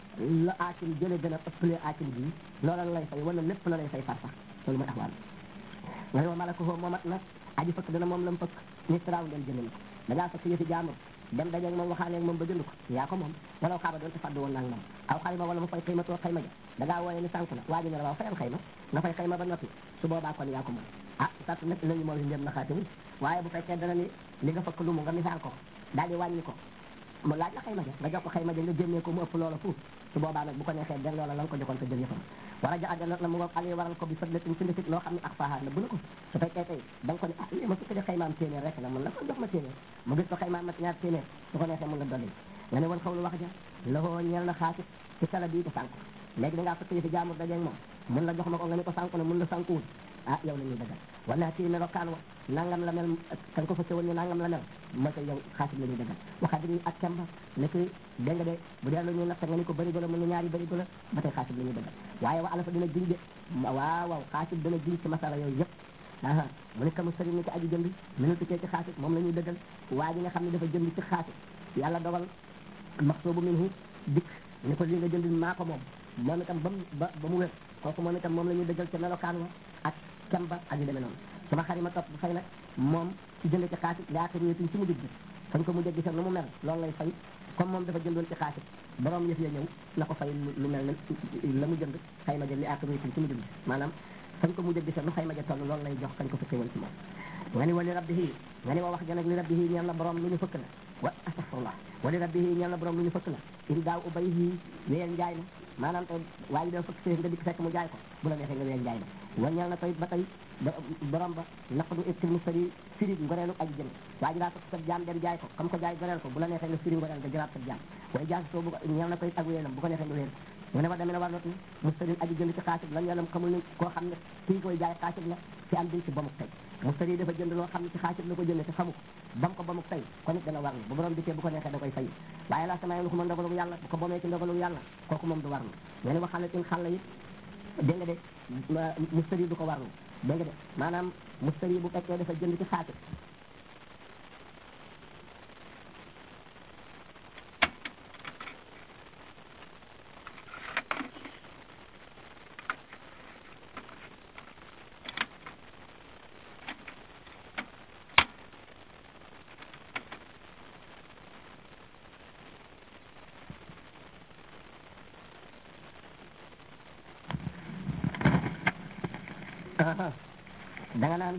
la aakin jële gën a ëppalee aakin bi loola la lay fay wala lépp la lay fay far sax loolu mooy axwaal nga ne wa malako foofu moomat nag aji fëkk dana moom la mu fëkk nisraaw dem jënd ko da ngaa fëkk yëfi jaambur dem dajeeg moom waxaaneeg moom ba jënd ko yaa ko moom wala xaaba doon te fàddu woon naag moom aw xayma wala mu fay xayma too xayma ja da ngaa wooye ni sànku na waa ji ne la waaw fayal xayma nga fay xayma ba noppi su boobaa kon yaa ko moom ah sart nag lañu moom ndem na xaatiwul waaye bu fekkee dana ni li nga fëkk lu mu nga misaal ko daal di wàññi ko mu laaj la xayma ja nga jox ko xayma ja nga génnee ko mu ëpp loola fuuf su boobaa nag bu ko neexee den loola la nga ko joxoon ko jël yëfam war a ja àddina na mu ngoog ali waral ko bi fadlatin ci ndefit loo xam ne ak faaxaar la bu na ko su fekkee tey da nga ko ne ah lii ma sukk de xaymaam téeméer rek la mun la ko jox ma téeméer mu gis ko xaymaam mat ñaar téeméer su ko neexee mun la dolli nga ne woon xawlu wax ja loxoo ñeel na xaasit ci sala bii ko sànk léegi da ngaa fëkk yëfi jaamur dajeeg moom mun la jox ma ko nga ne ko sànku ne mun la sànkuwul ah yow la ñuy dëggal wala kii melokaan wa nangam la mel kan ko fëkke woon ni nangam la mel mooy ko yow xaasit la ñuy dëggal waxaat yi ak kemba ne ki dégg nga de bu dee lu ñuy natt nga ni ko bëri la mun na ñaari bëri la ba tey xaasit la ñuy dëggal waaye wa alafa dina jiñ de waaw waaw xaasit dina jiñ ci masala yooyu yëpp aa mu ne kamu sëriñ ni ki aji jënd minu tukkee ci xaasit moom la ñuy dëggal waa ji nga xam ne dafa jënd ci xaasit yàlla dogal maxsuubu minhu dikk ni ko li nga jënd maa ko moom moom itam ba mu ba ba mu wér kooku moom itam moom la ñuy dëggal ca melokaan wa ak kemba ak yu demee noonu sama xarima topp bu fay nag moom ci jënd ci xaasit laata réetuñ ci mu jëg fañ ko mu jëg gisam nu mu mel loolu lay fay comme moom dafa jëndoon ci xaasit borom yëf ya ñëw na ko fay lu mel ne la mu jënd xayma jël li aata réetuñ ci mu jëg maanaam fañ ko mujj a gise lu xayma ja toll loolu lay jox kañ ko fekkee woon ci moom nga ni wali rabbihi nga ni wa wax ja nag li rabbihi ñeel na borom lu ñu fëkk la wa astafurlah wali rabbihi ñeel na borom lu ñu fëkk la in daaw ubayhi weel njaay na maanaam tey waa ji da fëkk séef nga dikk fekk mu jaay ko bu la neexee nga weel njaay na wa ñeel na tey ba tey borom ba naqdu ibtil mustari firi ngoreelu aji jënd waa ji daa fëkk sab jaam dem jaay ko comme ko jaay goreel ko bu la neexee nga firi ngoreel nga jëlaat sab jaam way jaasi soo bu ñeel na tey ak weelam bu ko neexee nga weel ko mu ne ma demee na war not ni mustarin aji jënd ci xaasib lan yàllam xamul ni koo xam ne kii koy jaay xaasib la ci am biñ ci bamuk tey mustari dafa jënd loo xam ne ci xaasib la ko jënd te xamu ko bam ko bamuk tey kon it dana war ni bu borom dikkee bu ko neexee da koy fay waaye laa sama lu ko mën ndogalu yàlla bu ko bomee ci ndogalu yàlla kooku moom du war ni nga ne waxal tin xàll it dégg nga de mustari du ko war ni dégg nga de maanaam mustari bu fekkee dafa jënd ci xaasib da nga naan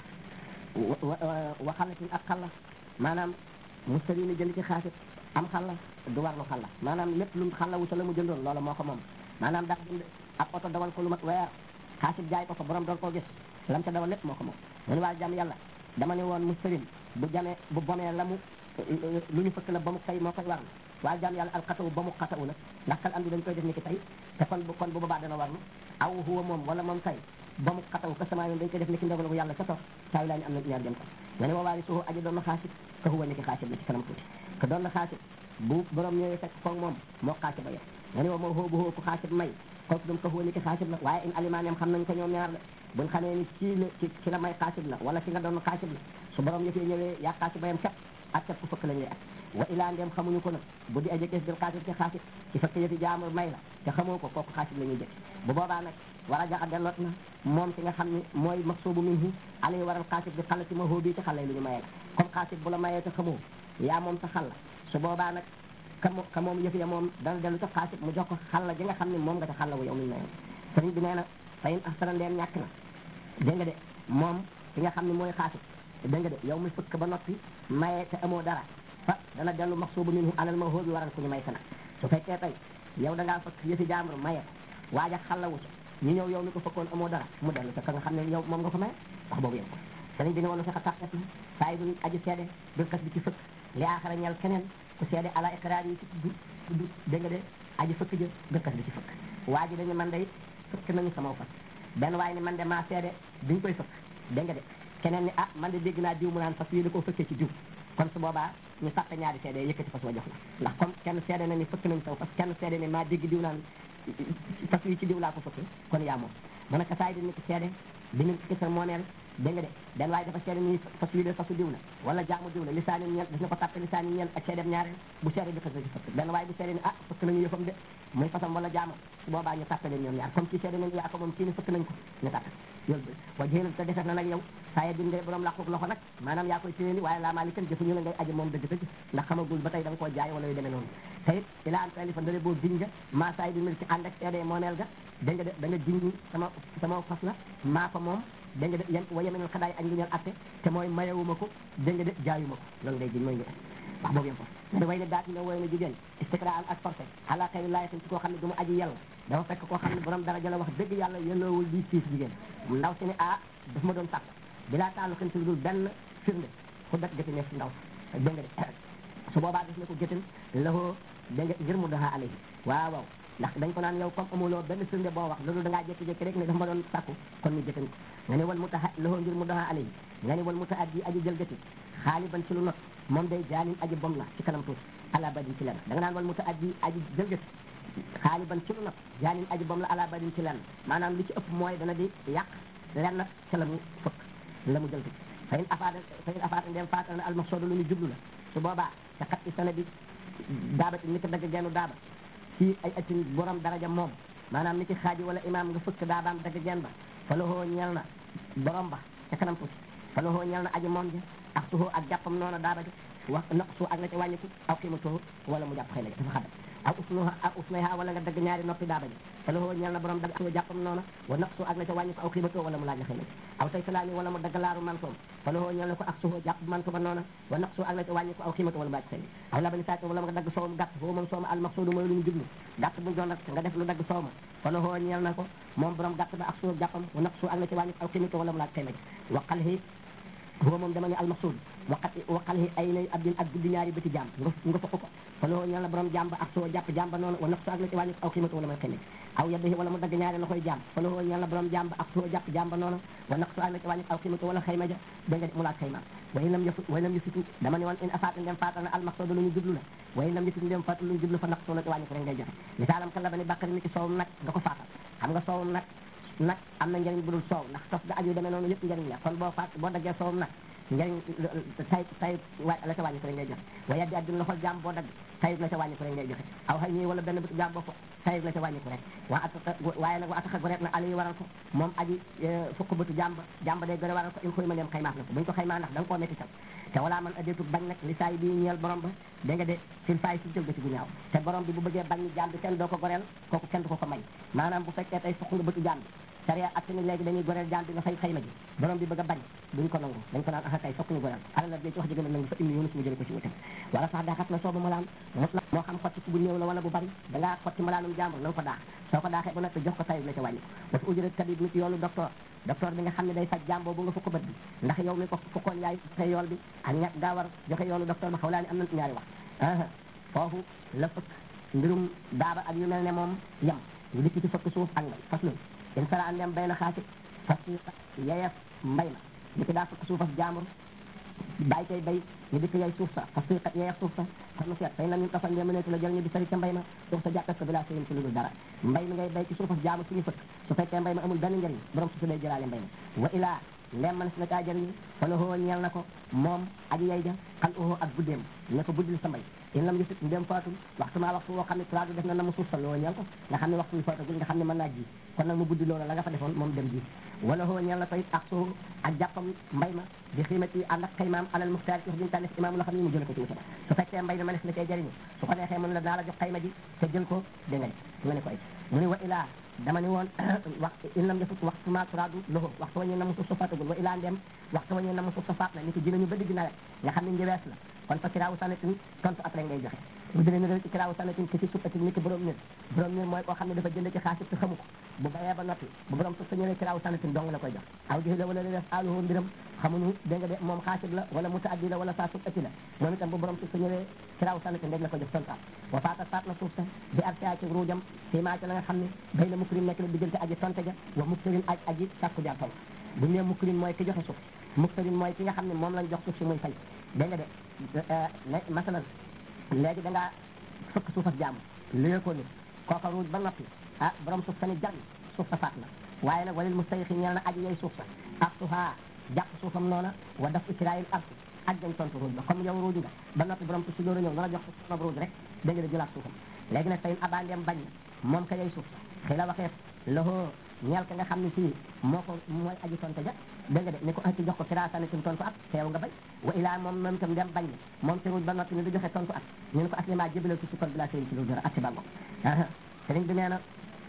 wa xalatin ak xalla maanaam mustari ni jënd ci xaasit am xalla du warlu xalla maanaam lépp lu xalla wuta la mu jëndoon loola moo ko moom maanaam daa jënd ab oto dawal ko lu mat weer xaasit jaay ko ko borom doon koo gis lam ca dawal lépp moo ko moom munu waa jàmm yàlla dama ne woon mustarim bu jamee bu bomee la mu lu ñu fëkk la ba mu tey moo koy warlu waa jàmm yàlla alxatawu ba mu xatawu nag ndax kal am di dañ koy def ni ki tey te kon bu kon bu boobaa dana warlu aw huwa moom wala moom tey ba mu xataw ka sama yoon dañ koy def ni ki ndogalu yàlla ca toog taawi laa ni am na ñaar dem ko nga ne waawaari suuxu aji doon na xaasib ka huwa ni ki xaasib la ci kanam tuuti ka doon na xaasib bu borom ñëwee fekk foog moom moo xaasib ba yem nga ne wa moo xoo bu xoo ku xaasib may kooku dum ka huwa ni ki xaasib la waaye in alimaneem xam nañ ko ñoom ñaar la buñ xamee ni ci la ci ci la may xaasib la wala ci nga doon xaasib la su borom yëfee ñëwee yaa xaasib ba yem képp ak képp ku fëkk la ñuy ak wa ilaa ndem xamuñu ko nag bu di aje kees bil xaasib ci xaasib ci fekk yëfi jaamur may la te xamoo ko kooku xaasib la ñuy jëkk bu boobaa nag war a jaxa delloot na moom ki nga xam ne mooy maxsuubu minhu alay waral xaasib bi xala ci ma hóobii ci xale lu ñu mayee la comme xaasib bu la mayee te xamoo yaa moom sa xalla su boobaa nag ka mo ka moom yëf ya moom dana dellu ca xaasib mu jox ko xalla ji nga xam ne moom nga ca xalla wu yow mi mayoon sëriñ bi nee na fayin ahsana ndeem ñàkk na dégg nga de moom ki nga xam ne mooy xaasib dégg nga de yow mi fëkk ba noppi mayee te amoo dara fa dana dellu maxsuubu minhu alal ma hóobi waral ku ñu may ka nag su fekkee tey yow da ngaa fëkk yëfi jaambur maye waaja xalla wu ca ñu ñëw yow mi ko fëkkoon amoo dara mu dellu ca ka nga xam ne yow moom nga ko maye wax boobu yow ko sëriñ bi ne wala fexe tàqet na saa yi duñ aji seede bil kas bi ci fëkk li aaxara ñel keneen ku seede ala iqraar yi ci tudd tudd dégg nga de aji fëkk jë bil kas bi ci fëkk waa ji dañu man day fëkk nañu sama fas benn waaye ni man de maa seede duñ koy fëkk dégg nga de keneen ni ah man de dégg naa diw mu naan fas yi da koo fëkkee ci diw kon su boobaa ñu fàtte ñaari seede yëkkati fas wa jox la ndax comme kenn seede na ni fëkk nañ saw fas kenn seede ni maa dégg diw naan fas yi ci diw laa ko fëkkee kon yaa moom mu ne ka saay di nit seede bi ñu ci sa moomeel dégg nga de den waaye dafa seede ni fas yi de fasu diw la wala jaamu diw la lisaani ñeel daf na ko tàppe lisaani ñeel ak seedeem ñaareel bu seede bi xësa ci fëkk benn waaye bu seede ni ah fëkk nañu yëfam de muy fasam wala jaamam su boobaa ñu tàppe leen ñoom ñaar comme kii seede nañ yaa ko moom kii ni fëkk nañ ko ñu tàppe yolu wa jéenal te defet na nag yow saa din ngay borom làquk loxo nag maanaam yaa koy téye ni waaye laa maa li kan jëfuñu la ngay aji moom dëgg dëgg ndax xamagul ba tey da nga koo jaay wala yu demee noonu te it ila an talifa ndare boo giñ nga maa saa di mel ci ànd ak seede moomeel ga da nga de da nga giñ sama sama fas la maa ko moom da nga de yan wa yemenal xadaay ak ngiñal atte te mooy mayewuma ko da nga de jaayuma ko loolu ngay giñ mooy ngi wax boobu yem ko da way ne daat ne woy na jigéen istiqraan ak forcé ala xëy laayatin ci koo xam ne du mu aji yàlla dafa fekk koo xam ne borom daraja la wax dëgg yàlla yelloowul di siis jigéen ndaw si ne ah daf ma doon sàkk bilaa taalu xin si lu dul benn firnde ku dak gëti ne si ndaw dégg nga de su boobaa def ne ko gëtin lahoo dégg nga ngir mu doxaa alayhi waaw waaw ndax dañ ko naan yow comme amuloo benn firnde boo wax loolu da ngaa jékki-jékki rek ne dafa ma doon sàkku kon ñu gëtin ko nga ne wal mu taxa lahoo ngir mu doxaa alayhi nga ne wal mu taxa ji aji jël gëti xaaliban ci lu not moom day jaanin aji bom la ci kanam tuuti ala badin ci lenn da nga naan wal mu taxa ji aji jël gëti xaaliban ci lu not jaanin aji bom la ala badin ci lenn maanaam li ci ëpp mooy dana di yàq lenn ca la mu fëkk la mu jël gëti fa in afaata fa in afaata ndem faata na almaqsoodu lu ñu jublu la su boobaa te xat i sana bi daabati ni ko dagg gennu daaba ci ay atin borom daraja moom maanaam ni ci xaaji wala imaam nga fëkk daabaam dagg genn ba fa lahoo ñeel na borom ba ca kanam tuuti fa lahoo ñeel na aji moom ji ak tuxoo ak jàppam noonu daaba ji wax naq su ak na ca wàññiku aw xiima tuxu wala mu jàpp xëy na dafa xadam aw usnuha aw usnayha wala nga dagg ñaari noppi daaba ji fa la ñeel na borom dagg ak jàppam noona wa naqsu ak na ca wàññi ko aw xiibatoo wala mu laaj la xëy aw say salaami wala mu dagg laaru mantoom fa la ñeel na ko ak suho jàpp manto ba noona wa naqsu ak na ca wàññi ko aw xiibatoo wala mu laaj xëy aw labani saaki wala nga dagg soowam gàtt foofu moom sooma al maqsudu mooy lu ñu jublu gàtt bu doon nag nga def lu dagg soowma fa la ñeel na ko moom borom gàtt ba ak suho jàppam wa naqsu ak na ca wàññi ko aw xiibatoo wala mu laaj xëy waqal hi huwa moom dama ne almaqsud waqat waqal hi ay nay abdin ak guddi ñaari bëti jaam nga nga fokk ko fa loo ñal la borom jaam ba ak soo jàpp jaam ba noonu wa nafsu ak la ci wàññi aw xiimatu wala may xëy aw yaddihi wala mu dagg ñaari loxoy jaam fa loo ñal la borom jaam ba ak soo jàpp jaam ba noonu wa nafsu ak la ci wàññi aw xiimatu wala xëyma ja da nga mu laaj xëyma way lam yëfu way lam yëfitu dama ne woon in afaat ndem faatal na almaqsud lu ñu jublu la way lam yëfitu ndem faatal lu ñu jublu fa naqsu la ci wàññi ko rek ngay joxe misaalam kan la ba ni bàkkari ni ki soowum nag nga ko faatal xam nga soowum nag nag am na njëriñ bu dul soow ndax tos ga aju demee noonu yëpp njëriñ la kon boo faat boo daggee soowum nag njëriñ tay tay wa la ca wàññi ko rek ngay joxe waaye di adduna loxol jaam boo dagg tayib la ca wàññi ko rek ngay joxe aw xëy nii wala benn bëtu jaam boo fo tayib la ca wàññi ko rek waa ataka waaye nag wa ataka goreet na ali waral ko moom aji fukk bëtu jàmba jàmba day gore waral ko in xuy ma neem xaymaaf na ko buñ ko xaymaa ndax da nga koo metti tam te wala man adeetu bañ nag li saay bi ñeel borom ba da nga de sin faay si jël ba ci bu ñaaw te borom bi bu bëggee bañ ni jaam bi kenn doo ko goreel kooku kenn du ko ko may maanaam bu fekkee tey fukk nga bëtu jaam bi sariya ak ni léegi dañuy goreel jaam bi nga fay xayma ji borom bi bëgg a bañ duñ ko nangu dañ ko naan axa kay fokk ñu goreel alal la ci wax ji gën a nangu fa indi yoonu suñu jële ko ci wutam wala sax daaxat na soobu malaan mos la moo xam xotti bu néew la wala bu bari da ngaa xotti malaanum jàmbur na nga ko daax soo ko daaxee ba noppi jox ko tayib la ca wàññi ko dafa ujërat tabib nit yoonu docteur docteur bi nga xam ne day faj jàmboo bu nga fukk bët bi ndax yow mi ko fukkoon yaay joxe yool bi ak ñàkk gaa war joxe yoonu docteur ba xaw laa ni am na ñaari wax foofu la fëkk mbirum daaba ak yu mel ne moom yem ñu dikk ci fëkk suuf ak mbay fas lu in sara andem bay na xaasi fas yeyeef mbay ma di ki daa fëkk suuf ak jaambur bàyyi koy bay ñu dikk yay suuf sa fas kat yeyeef suuf sa kon nu seet fay na ñu tafal ndee mëneetu la jël ñu di sari ca mbay ma suuf sa jàppes ko bi laa sëyin ci lu dul dara mbay mi ngay bay ci suuf ak jaambur suñu fëkk su fekkee mbay ma amul benn njëriñ borom suuf si day jëlaale mbay ma wa ilaa ndem man si na kaa jëriñ fa la hoo ñeel na ko moom aji yay ja xal uhoo ak guddeem ne ko buddil sa mbay in lam yusit ndem faatul waxtu maa waxtu woo xam ne traadu def na na mu suuf sa loo ñeel ko nga xam ne waxtu wi faatagul nga xam ne mën naa ji kon nag mu buddi loola la nga fa defoon moom dem ji wala hoo ñeel na ko it ak soo ak jàppam mbay ma di xiimati ànd ak xaymaam alal muxtaar ci wax diñu tànneef imaam la xam ne mu jële ko ci wutam su fekkee mbay mi ma nes na cee jëriñu su ko neexee mu ne la naa la jox xayma ji te jël ko dégg nga nga ne ko ay mu ne wa ilaa dama ni woon wax in lam yafut waxtu ma turaadu loxo waxtu wañu na mu suuf sa faatagul wa ilaa ndem waxtu wañu na mu suuf sa faat na ni ko dinañu ba digg nawet nga xam ne njëwees la kon fa kiraawu sanatin tontu après ngay joxe bu dee ne ci kiraawu sanatin ki ci suppatin ni ki borom nit borom nit mooy koo xam ne dafa jënd ci xaalis te xamu ko bu bayee ba noppi bu borom suuf sa ñëwee kiraawu sanatin dong la koy jox aw joxe la wala li def aaluhu mbiram xamuñu dégg nga de moom xaasib la wala mutaaddi la wala saa suuf ëtti la moom itam bu borom suuf sa ñëwee kiraawu sanatin rek la ko jox tontu wa faata faat na suuf sa bi arsia ci ruujam fii maa ci la nga xam ne bay na mukrim nekk la diggante aji tonte ja wa muktarin aj aji sàkku jaar tontu bu ñu nee mukrim mooy ki joxe suuf muktarin mooy ki nga xam ne moom lañ jox suuf si muy fay dégg nga de masalan léegi da ngaa fëkk suuf ak jaamu lée ko ni kooka ruuj ba noppi ah borom suuf sa ni jar suuf sa faat na waaye nag walil mustayxi ñeel na aji yey suuf sa ak suufaa jàpp suufam noona wa daf ikiraayil arsi ak dañ tontu ruuj ba comme yow ruuj nga ba noppi borom suuf si door a ñëw na la jox suuf ruuj rek dégg nga de jëlaat suufam léegi nag tayin abandeem bañ na moom ka yey suuf sa xëy la waxeef loxoo ñeel ka nga xam ne fii moo ko mooy aji tonte ja dégg nga de ni ko ci jox ko kiraasane tum tontu at teew nga bay wa ilaa moom moom itam dem bañ na moom ci ruuj ba noppi ni du joxe tontu at ñu ne ko aslima jébale ci sukkar bi laa sëyin ci lu dara at ci bàggo sëriñ bi nee na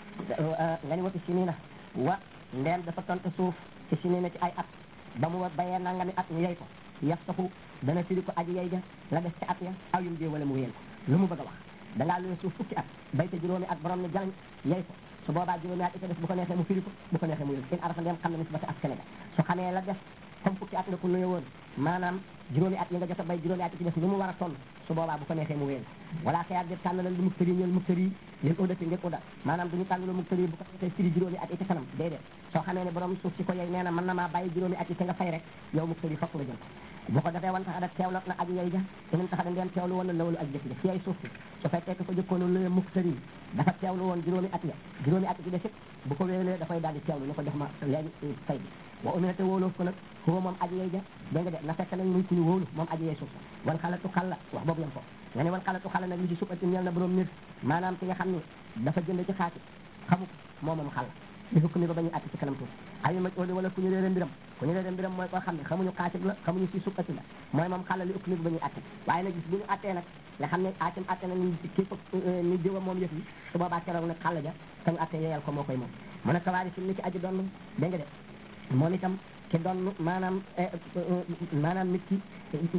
nga ni wati si nii na wa ndeem dafa tontu suuf ci si nii na ci ay at ba mu bayee nangami at ñu yey ko yaf saxu dana firi ko aji yey ja la def ci at ya aw yum jee wala mu wéyal ko lu mu bëgg a wax da ngaa luye suuf fukki at bay te juróomi at borom ne jalañ yey ko su boobaa juróomi at ita def bu ko neexee mu firi ko bu ko neexee mu yël in arafa ndem xam ne nisbata ak Sénégal su xamee la def comme fukki at nga ko luye woon maanaam juróomi at yi nga jot a bay juróomi at yi ci def ni mu war a toll su boobaa bu ko neexee mu wéyal wala xëyaat def tànn la lu muktari ñeel muktari leen audati ngeen uda maanaam duñu tànn lu muktari bu ko neexee firi juróomi at yi ci kanam déedéet soo xamee ne borom suuf si ko yey nee na mën na maa bàyyi juróomi at yi te nga fay rek yow muktari fokk nga jël ko bu ko defee wan tax da teewlo na aji yey ja inen tax da ndeen teewlu woon na lawlu ak jëkk ja fi ay suuf si su fekkee ko ko jëkkoon luye muktari dafa teewlu woon juróomi at ya juróomi at yi desit bu ko wéelee dafay daal di teewlu ni ko jox ma léegi fay bi wa uminate wóoloof ko nag xuba moom aji yey ja dégg nga de na fekk nag muy ku ñu wóolu moom aji yey suuf sa wan xalatu xalla wax boobu yam foofu nga ne wan xalatu xalla nag li ci sukkati ñeel na borom nit maanaam ki nga xam ne dafa jënd ci xaati xamu ko moo moom xalla li fukk mi ba ba ñuy àtte ci kanam tuuti ayu ma óoli wala ku ñu réere mbiram ku ñu réere mbiram mooy koo xam ne xamuñu xaasib la xamuñu si sukkati la mooy moom xàlla li ëpp mi ba ba ñuy àtte waaye nag gis bu ñu àttee nag nga xam ne aatam àtte na ni kii fa ni diwa moom yëf yi su boobaa keroog nag xàlla ja ka ñu àttee yeyal ko moo koy moom mu ne kawaari si ni ci aji doon dégg nga de moom itam ki doon maanaam maanaam nit ki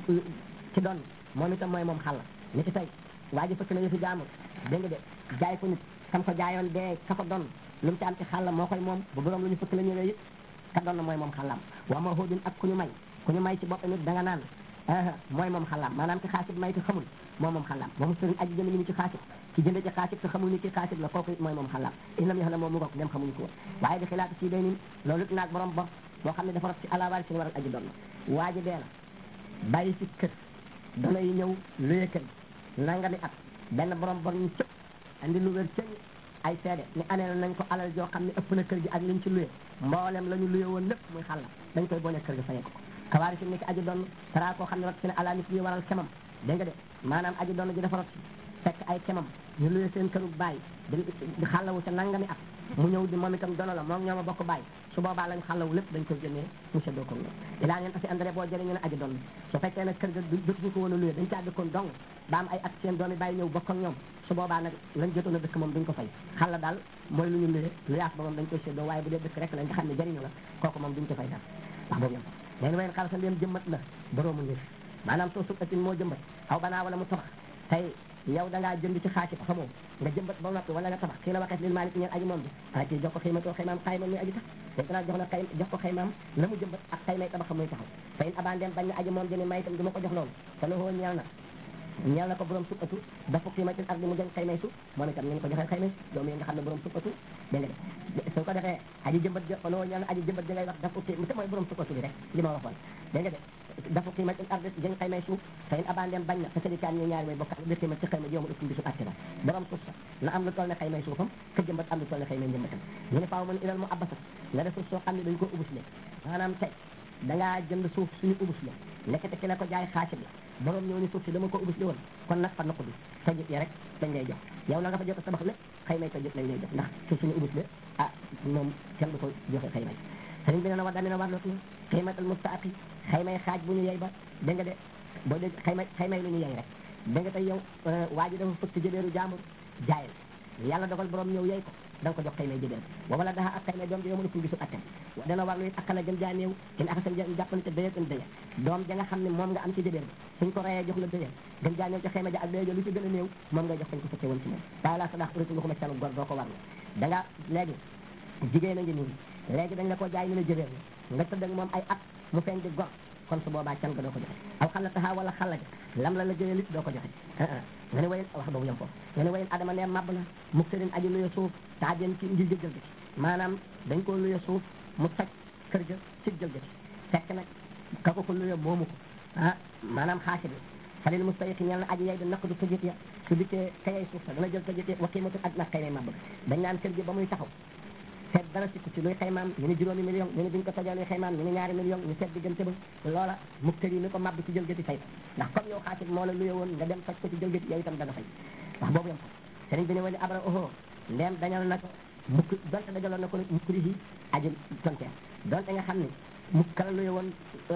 ki doon moom itam mooy moom xàlla ni ki tey waa ji fëkk na yëfi jaamur dégg nga de jaay ko nit kam ko jaayoon dee ka ko doon lu mu ci am ci xàlla moo koy moom bu borom lu ñu fëkk la ñëwee it ka doon na mooy moom xàllam waa ma xoodin ak ku ñu may ku ñu may ci boppam it da nga naan mooy moom xàllam maanaam ki xaasib may te xamul moom moom xàllam ba mu sëriñ aji jënd mi ni ci xaasib ki jënd ci xaasib te xamul ni ki xaasib la kooku it mooy moom xàllam inam yax na moom mu ngoog dem xamuñu ko woon waaye di xilaat ci day nin loolu it naag borom bor boo xam ne dafa rot ci alawaari si ni waral aji doon waa ji dee na bàyyi ci kër dana yi ñëw luye kër nangami at benn borom bor ñu cëpp andi lu wér cëñ ay seede ni anee nañ ko alal joo xam ne ëpp na kër gi ak liñ ci luye mboolem la ñu luye woon lépp muy xàlla dañ koy boole kër gi fayee ko kawaari si nekk aji doon tara koo xam ne rot si ne ala nit yi waral kemam dégg nga de maanaam aji doon ji dafa rot si fekk ay kemam ñu luye seen këru bàyyi di xàllawu ca nangami at mu ñëw di moom itam dono la moom ñooma bokk bàyyi su boobaa lañ xàllawu lépp dañ koy génnee mu seddoo ko ñoom ilaa ngeen tasi andré boo jëriñu ne aji doon su fekkee nag kër ga dëkkuñu ko woon a luye dañ caa dëkkoon dong ba am ay at seen doomi bàyyi ñëw bokk ak ñoom su boobaa nag lañ jotoon a dëkk moom duñ ko fay xalla daal mooy lu ñu luye lu yaas ba moom dañ koy séddoo waaye bu dee dëkk rek la nga xam ne jëriñu la kooku moom duñ ko fay dara wax boobu yam leen wayen xalasa ndéem jëmbat la boroomu njëf maanaam soo sukkatin moo jëmbat aw banaa wala mu tabax tey yow da ngaa jënd ci xaasi xamoo nga jëmbat ba noppi wala nga tabax kii la waxees lil maalik ñeen aji moom bi ah kii jox ko xëymatoo xëymaam xayma muy aji tax te danaa jox na xay jox ko xëymaam la mu jëmbat ak xaymay tabax muy taxaw te in abandem bañ na aji moom jëni may itam du ma ko jox loolu te loxoo ñeel na ñeel na ko borom sukkatu dafa xiimatil ardi mu jëng xaymay su moom itam ñu ko joxee xaymay doom yi nga xam ne borom sukkatu dégg nga de su ko defee aji jëmbat ja loxoo ñeel na aji jëmbat ja ngay wax dafa xii te mooy borom sukkatu bi rek li ma waxoon dégg nga de dafa xiimatil ardi jëng xaymay suuf te in abandem bañ na te sërikaan ñu ñaari way bokk bi xiimat ci xayma joomu ëpp bisu àtte la borom suuf sa na am lu toll ne xaymay suufam ka jëmbat am lu toll ne xaymay njëmbatam ñu ne faaw mën ilal mu abbasat nga def suuf soo xam ne dañ ko ubus le maanaam tey dangaa jënd suuf suñu ubus la nekkete ki la ko jaay xaasib la borom ñëw ni suuf si dama ko ubus li woon kon nag fa naqu bi tojit ya rek dañ lay jox yow la nga fa jot a tabax lépp xëy may tojit lañ lay jox ndax suuf suñu ubus la ah moom kenn du ko joxe xëy may sëriñ bi ne na wa damina war lootu xëymatal mustaaqi xëy may xaaj bu ñu yey ba dégg nga de boo dégg xëy may xëy may lu ñu yey rek dégg nga tey yow waa ji dafa fëkk jëbeeru jaamur jaay la yàlla dogal borom ñëw yey ko da nga ko jox xëy may jëbeel wa wala daha ak xëy may doom ji yow mënu ko gisul attem dana war lu it akala gën jaa néew in akasam jàppani te dëyat in dëya doom ja nga xam ne moom nga am ci jëbeel bi suñ ko reyee jox la dëya gën jaa néew ci xëy ma ja ak dëya ja lu ci gën a néew moom ngay jox fañ ko fekkee woon ci moom waaye laa sadax urité waxuma calu gor doo ko war la da nga léegi jigéen a ngi nii léegi dañ la ko jaay ñu ne jëbeel la nga tëdd ak moom ay at mu feeñ di gor kon su boobaa can nga doo ko joxe aw xala taxaa wala xala ja lam la la jëlee it doo ko joxe nga ne wayen wax boobu yam foofu nga ne wayen adama ne mab na mu sëriñ aji luye suuf taa jën ci ngir jëjël gi maanaam dañ ko luye suuf mu toj kër ga ci jël ga ci fekk nag ka ko ko luye moomu ko ah maanaam xaasi bi falil mustayiqi ñeel na aji yay di naq du tëjit ya su dikkee kayay suuf sa dana jël tëjit ya wa qiimatu ak nag kay may mab dañ naan kër gi ba muy taxaw seet dara sikku ci luy xaymaam ñu ni juróomi million ñu ni biñ ko tojee luy xaymaam ñu ni ñaari million ñu seet diggante ba loola muktari yi ni ko màbb ci jël gëti fay ko ndax comme yow xaasib moo la luye woon nga dem toj ko ci jël gëti yow itam dana fay wax boobu yam ko sëriñ bi ne wali abra oho ndeem dañal na ko mukk donte dajaloon na ko mukkuri yi aju tonteer donte nga xam ne mukk kala luye woon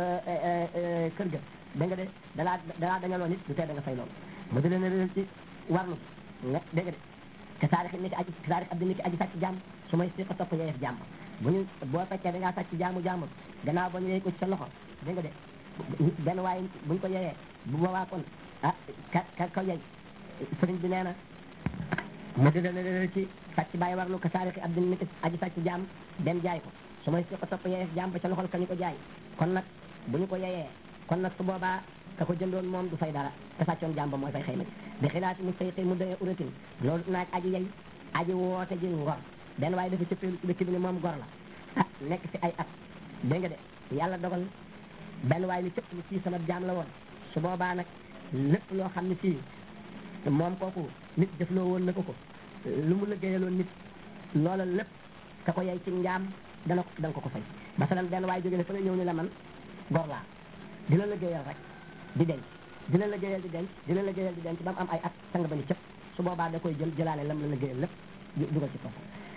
kër ga da nga de dalaa dalaa dañaloon nit du tee da nga fay loolu mu di leen réel ci warlu nga dégg nga de te taarix ni ki aji taarix abdi ni ki aji sàcc jàmm su may si ko topp yeyeef jàmm bu ñu boo fekkee da ngaa sàcc jaamu jàmbur gannaaw ba ñu yey ko ci sa loxo dégg nga de benn waaye buñ ko yeyee bu boobaa kon ah ka ka ko yey sëriñ bi nee na mu di leen ci sàcc bàyyi warlu ka taarix abdi ni ki aji sàcc jàmm dem jaay ko su may si ko topp yeyeef jàmm ba ca loxol ka ñu ko jaay kon nag bu ñu ko yeyee kon nag su boobaa ka ko jëndoon moom du fay dara te sàccoon jàmba mooy fay xëyma bi xilaati mu say xëy mu doyee uratin loolu naaj aji yey aji woote ji ngor benn waaye dafa cëppeelu ci dëkk bi ne moom gor la ah nekk ci ay at dégg nga de yàlla dogal benn waaye ni cëpp ni fii sama jaam la woon su boobaa nag lépp loo xam ne fii moom kooku nit def loo woon na ko ko lu mu liggéeyaloon nit loola lépp ka ko yey ci njaam dana ko danga ko ko fay masalan benn waaye jóge ne fa nga ñëw ni la man gor laa dina liggéeyal rek di denc dina liggéeyal di denc dina liggéeyal di denc ba mu am ay at sang ba ni cëpp su boobaa da koy jël jëlaale lam la liggéeyal lépp dugal ci poosam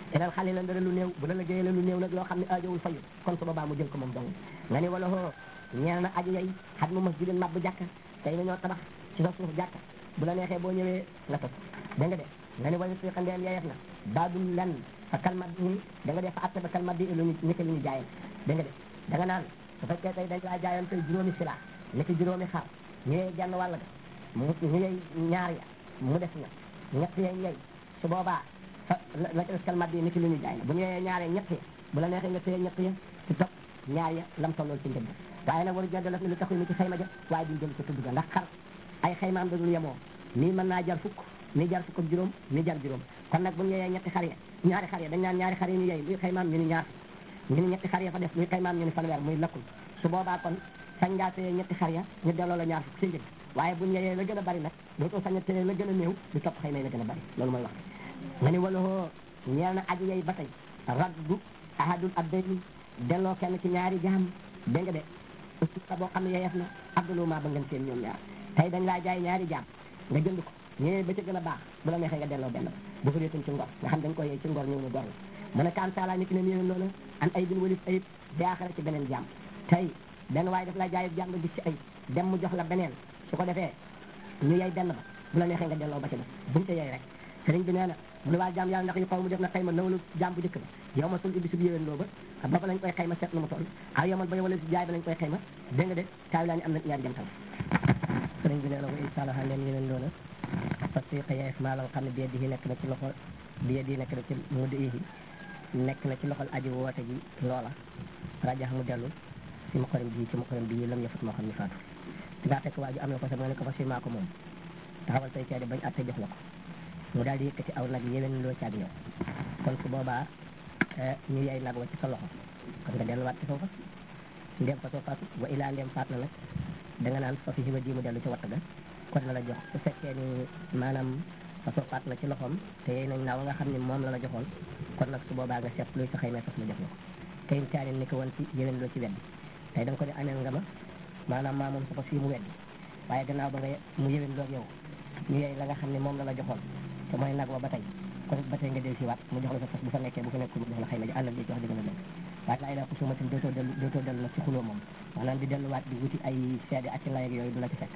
inal xale la ndara lu néew bu la liggéeyee la lu néew nag loo xam ne aajowul fayu kon su boobaa mu jël ko moom dong nga ni wala hoo ñeel na aji yay xat mu masjidin mabbu jàkka tey na ñoo tabax ci sa suuf jàkka bu la neexee boo ñëwee nga toj dégg nga de nga ni wala si xandeem yeyeef na baadul lan fa kalmat ni da nga def fa atte ba kalmat di lu ñu niki lu ñu jaayal dégg nga de da nga naan su fekkee tey dañ laa jaayoon tey juróomi sila niki juróomi xar ñëwee genn wàll ga mu ñëwee ñaar ya mu def na ñett yee ñëy su boobaa fa la la ca des kalmat bi niki lu ñu jaay la bu ñëwee ñaaree ñett ya bu la neexee nga téye ñett ya ci topp ñaar ya lam tollool ci njëg waaye nag waru jënd la lu taxul ni ci xayma ja waaye duñ jël ko tudd ga ndax xar ay xaymaam dadul yemoo nii mën naa jar fukk nii jar fukk ak juróom nii jar juróom kon nag bu ñu yeyee ñetti xar ya ñaari xar ya dañ naan ñaari xar yi ñu yey luy xaymaam ñu ni ñaar ñu ni ñetti xar ya fa def luy xaymaam ñu ni fanweer muy lakkul su boobaa kon sañ ngaa téye ñetti xar ya ñu delloo la ñaar fukk si njëg waaye bu ñu yeyee la gën a bari nag dootoo sañ a téye la gën a néew di topp xayma yi la gën a bari loolu mooy wax nga ni wala hoo ñeel na aji yey ba tey raddu ahadul abdayni delloo kenn ci ñaari jaam dégg nga de usta boo xam ne yeyeef na abduluma ba ngeen seen ñoom ñaar tey dañ laa jaay ñaari jaam nga jënd ko ñëwee ba ca gën a baax bu la neexee nga delloo benn ba bu fa réetum ci ngor nga xam dañ ko yee ci ngor ñëw na gor la mu ne kan taala nit ki ne nii noonu an ay bin walif ayib jaaxara ci beneen jaam tey benn waaye daf laa jaay jaam nga gis ci ayib dem mu jox la beneen su ko defee ñu yey benn ba bu la neexee nga delloo ba ca def buñu ca yey rek sëriñ bi nee na mu ne waa jaam yàlla ndax yu xaw mu def na xayma nawlu jaam bu njëkk ba yow ma sul ibbi sub yéwén loo ba ba fa lañ koy xayma seet na mu toll aw yomal ba yow wala si jaay ba lañ koy xayma dégg nga de taawi laa ñu am na ñaari jëm tam sëriñ bi nee na ko insalaha leen yéwén loola parce que xëyeef maa la nga xam ne biye di nekk na ci loxo biye di nekk na ci mudd yi nekk na ci loxol aji woote ji loola rajax mu dellu si ma xorim bii ci ma xorim bii lam yëfut moo xam ne faatu dingaa fekk waa ji am na ko sax nga ne ko fa si maa ko moom taxawal say seede bañ atte jox la ko mu daal di yëkkati aw nag yéwén loo caag ñëw kon su boobaa ñu yey nag wa ci sa loxo kon nga delluwaat ci foofa ndem fa soo faatu wa ilaa ndem faat na nag da nga naan fa fi hiba ji mu dellu ci watt ga kon la la jox su fekkee ni maanaam fa soo faat na ci loxoom te yey nañ naaw nga xam ne moom la la joxoon kon nag su boobaa nga seet luy sa xëy mee fas la jox la ko tey caanin ni ko woon ci yéwén loo ci weddi tey da nga ko ne ameel nga ma maanaam maa moom sa fas yi mu weddi waaye gannaaw ba nga mu yéwén loo yow ñu yey la nga xam ne moom la la joxoon te mooy nag wa ba tey kon ba tey nga del si waat mu jox la sa fas bu fa nekkee bu fa nekkul mu jox la xëy na ji àndal li ci wax dëgg la dëgg waaye laa ilaa xusumatin dootoo dellu dootoo dellu nag ci xuloo moom maanaam di delluwaat di wuti ay seede ak ci lay ak yooyu du la ci fekk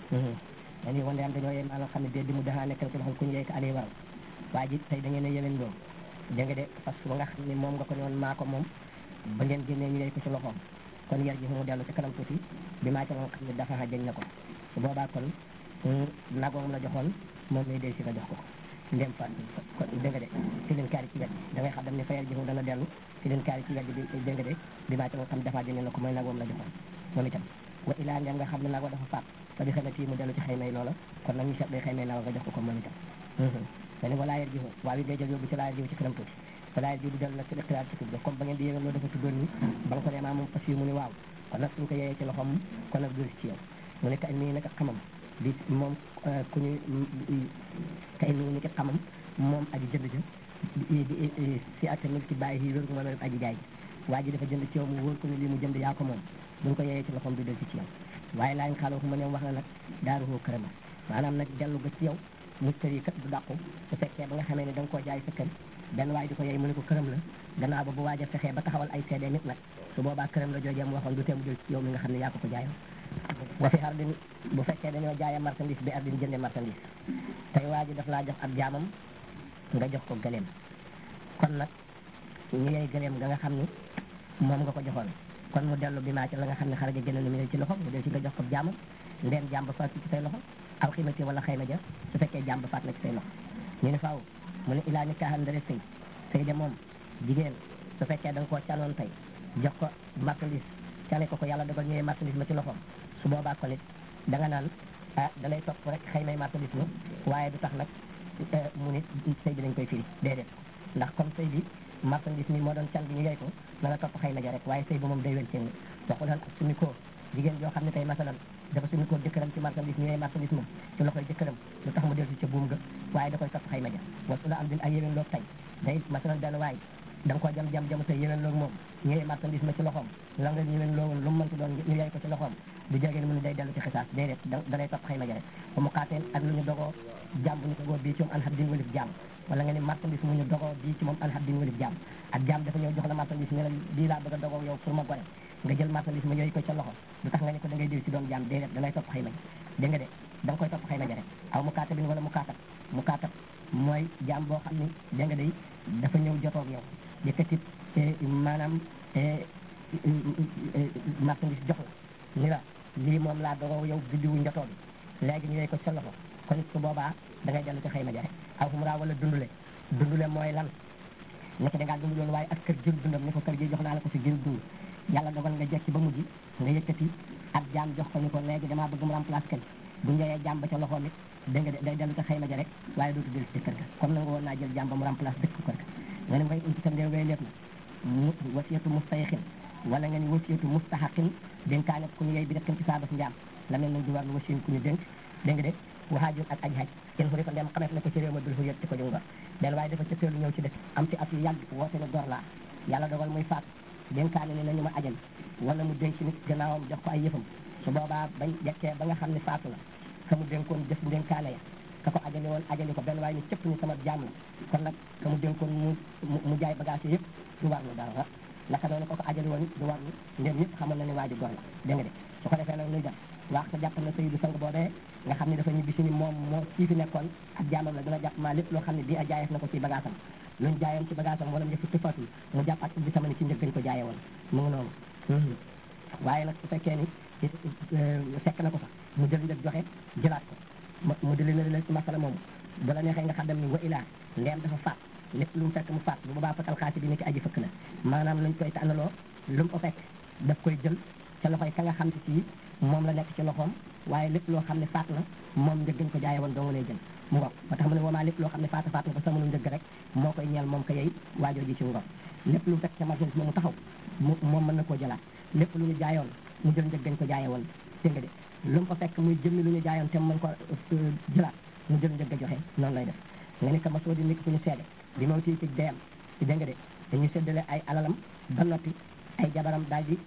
dañuy wan am dañoo yee maanaam xam ne dee di mu daxaa nekkal ci loxol ku ñu yey ko ali waral waa ji tey da ngeen a yéwén loo dégg nga de fas ba nga xam ne moom nga ko ne woon maa ko moom ba ngeen génnee ñu yey ko ci loxoom kon yar ji mu dellu ci kanam tuuti bi maa ca la nga xam ne dafa jañ na ko su boobaa kon nag moom la joxoon moom lay del si nga jox ko ndem fa kon dégg nga de ci leen kaari ci wet da ngay xam dem ne fa yar ji mu dana dellu ci leen kaari ci wet bi dégg nga de bi maa ca la nga xam ne dafa jañ na ko mooy nag moom la joxoon moom itam wa ilaa ndem nga xam ne nag wa dafa faat te di xamati mu dellu ci xëy may loola kon nag ñu seet day xëy may nag nga jox ko ko moom itam dane walaa yar ji waaw yi ngay jël yóbbu ci laa yar ji ci kanam tuuti walaa yar ji du dellu nag ci ixtilaar ci tudd comme ba ngeen di yéwén loolu dafa tuddoon ni ba nga ko ne maa moom fas yi mu ni waaw kon nag suñ ko yeyee ci loxoom kon nag dul ci yow mu ne ka nii nag xamam di moom ku ñuy kay nii ni ki xamam moom aji jënd ja di si attamil ci bàyyi yi wér gu mën a aji jaay ji waa ji dafa jënd ci yow mu wóor ko ne lii mu jënd yaa ko moom buñ ko yeyee ci loxoom du del ci ci yow waaye laañ xaaloo fu ma ne wax na nag daaru hoo kërama maanaam nag dellu ga ci yow mustari kat du dàqu su fekkee ba nga xamee ne da nga koo jaay sa kër benn waay di ko yey mu ne ko këram la gannaaw ba bu waaj a fexee ba taxawal ay seede nit nag su boobaa këram la joojee mu waxoon du tee mu jël ci yow mi nga xam ne yaa ko ko jaayoon wa fi ardin bu fekkee dañoo jaayee marchandise bi ardin jënde marchandise tey waa ji daf laa jox ab jaamam nga jox ko gëleem kon nag ñu yey gëleem nga nga xam ni moom nga ko joxoon kon mu dellu bi maa ci la nga xam ne xaraja gën a mi ci loxo mu del ci nga jox ko jaamam ndeen jaam ba faat ci say loxo aw ximati wala xayma ja su fekkee jaam ba faat na ci say loxo ñu ne faaw mu ne ilaa ni kaaxan ndare sëy sëy de moom jigéen su fekkee da nga koo canoon tey jox ko marchandise cane ko ko yàlla dogal ñëwee marchandise ma ci loxoom su boobaa ko nit da nga naan ah da lay topp rek xëy may marchandise ma waaye du tax nag mu nit sëy bi dañ koy firi déedéet ndax comme sëy bi marchandise mi moo doon can bi ñu yey ko na nga topp xëy na ja rek waaye sëy bi moom day wen seen waxu doon ak suñu ko jigéen joo xam ne tey masalan dafa suñu ko jëkkëram ci marchandise ñu yey marchandise moom ci loxoy jëkkëram lu tax mu dellu ca buum ga waaye da koy topp xëy na ja wasu la am din ay yéwén loog tey day masalan benn waay da nga koo jam jam jamu tey yéwén loog moom ñu yey marchandise ma ci loxoom la nga yéwén loowoon lu mu mënti doon ñu yey ko ci loxoom du jege ni mu ne day dellu ci xisaas déedéet da da lay topp xayma ja rek ba mu xaateen ak lu ñu dogoo jaam bu ñu dogoo bii ci moom an xab din walif jaam wala nga ni marchandise mu ñu dogoo bii ci moom an xab din walif jaam ak jaam dafa ñëw jox la marchandise ne la bii laa bëgg a dogoo yow pour ma gore nga jël marchandise ma yooyu ko ca loxo lu tax nga ne ko da ngay diw ci doon jaam déedéet da lay topp xayma ja dégg nga de da nga koy topp xayma ja rek aw mu kaata bin wala mu kaatab mu kaatab mooy jaam boo xam ni dégg nga day dafa ñëw jotoog yow yëkkati maanaam marchandise jox la ni la lii moom laa dogoo yow biddiwu njotoo bi léegi ñu lay ko sa loxo kon su boobaa da ngay dellu ci xëy ma ja rek aw fu mu raa wala dundule dundule mooy lan nekk da ngaa dund loolu waaye ak kër jël dundam ni ko kër gi jox naa la ko si jël dund yàlla dogal nga jekki ba mujj nga yëkkati ab jaam jox ko ni ko léegi damaa bëgg mu remplace kër bu njëyee jaam ba ca loxoom it dégg nga day dellu ci xëy ma ja rek waaye dootu dellu ci kër ga comme nangu woon naa jël jaam ba mu remplace dëkk kër ga nga ne ngay unti tam dee ngay lépp na mu wasiyatu mustayxin wala nga ni wasiyatu mustahaqin dénkaane ku ñu yey bi def ci saabas njaam la mel nañ di war lu wasiyin ku ñu dénk dégg nga de wahaajun ak aji haj kenn fu ko ndem xameef na ko ci réew ma dul fu yëg ci ko jungor den waaye dafa ca teelu ñëw ci dëkk am ci at yu yàgg woote ne gor laa yàlla dogal muy faat dénkaane ni nañu ma ajal wala mu dénk nit gannaawam jox ko ay yëfam su boobaa bañ jekkee ba nga xam ne faatu la ka mu dénkoon jëf dénkaane ya ka ko ajali woon ajali ko benn waaye ni cëpp ni sama jaam la kon nag ka mu dénkoon mu mu jaay bagage yëpp du war lu dara naka noonu ko ko ajali woon du war lu ndem ñëpp xamoon na ni waa ji gor la dégg nga de su ko defee nag nuy dem wax ko jàpp na sayidu sang boobee nga xam ne dafa ñibbi si ni moom moo kii fi nekkoon ak jaamam la dina jàpp maa lépp loo xam ne bii a jaayeef na ko ci bagaasam luñ jaayoon ci bagaasam wala njëkk tëfaatul mu jàpp ak ubbi sama ni ci njëg gañ ko jaaye woon mu ngi noonu waaye nag su fekkee ni fekk na ko sax mu jël njëg joxe jëlaat ko mu dili na leen ci masala moomu bu la neexee nga xam dem ni wa ilaa ndeem dafa faat lépp lu mu fekk mu faat bu boobaa fatal xaasi bi ni ki aji fëkk la maanaam luñ koy tànnaloo lu mu ko fekk daf koy jël ca loxoy ka nga xam ci ci moom la nekk ci loxoom waaye lépp loo xam ne faat na moom njëggañ ko jaaye woon doo nga lay jël mu ngoog moo tax mu ne woomaa lépp loo xam ne faata faat na ko sama lu njëgg rek moo koy ñeel moom ko yey waajoo ji ci ngoog lépp lu fekk ca marchandise moomu taxaw mu moom mën na koo jëlaat lépp lu ñu jaayoon mu jël njëggañ ko jaaye woon dégg nga de lu mu ko fekk muy jëmmi lu ñu jaayoon te mën ko jëlaat mu jël njëgg joxe noonu lay def nga ni sama soo di nekk suñu seede bi moom ci ci deyam ci dégg nga de dañuy séddale ay alalam ba noppi ay jabaram daal di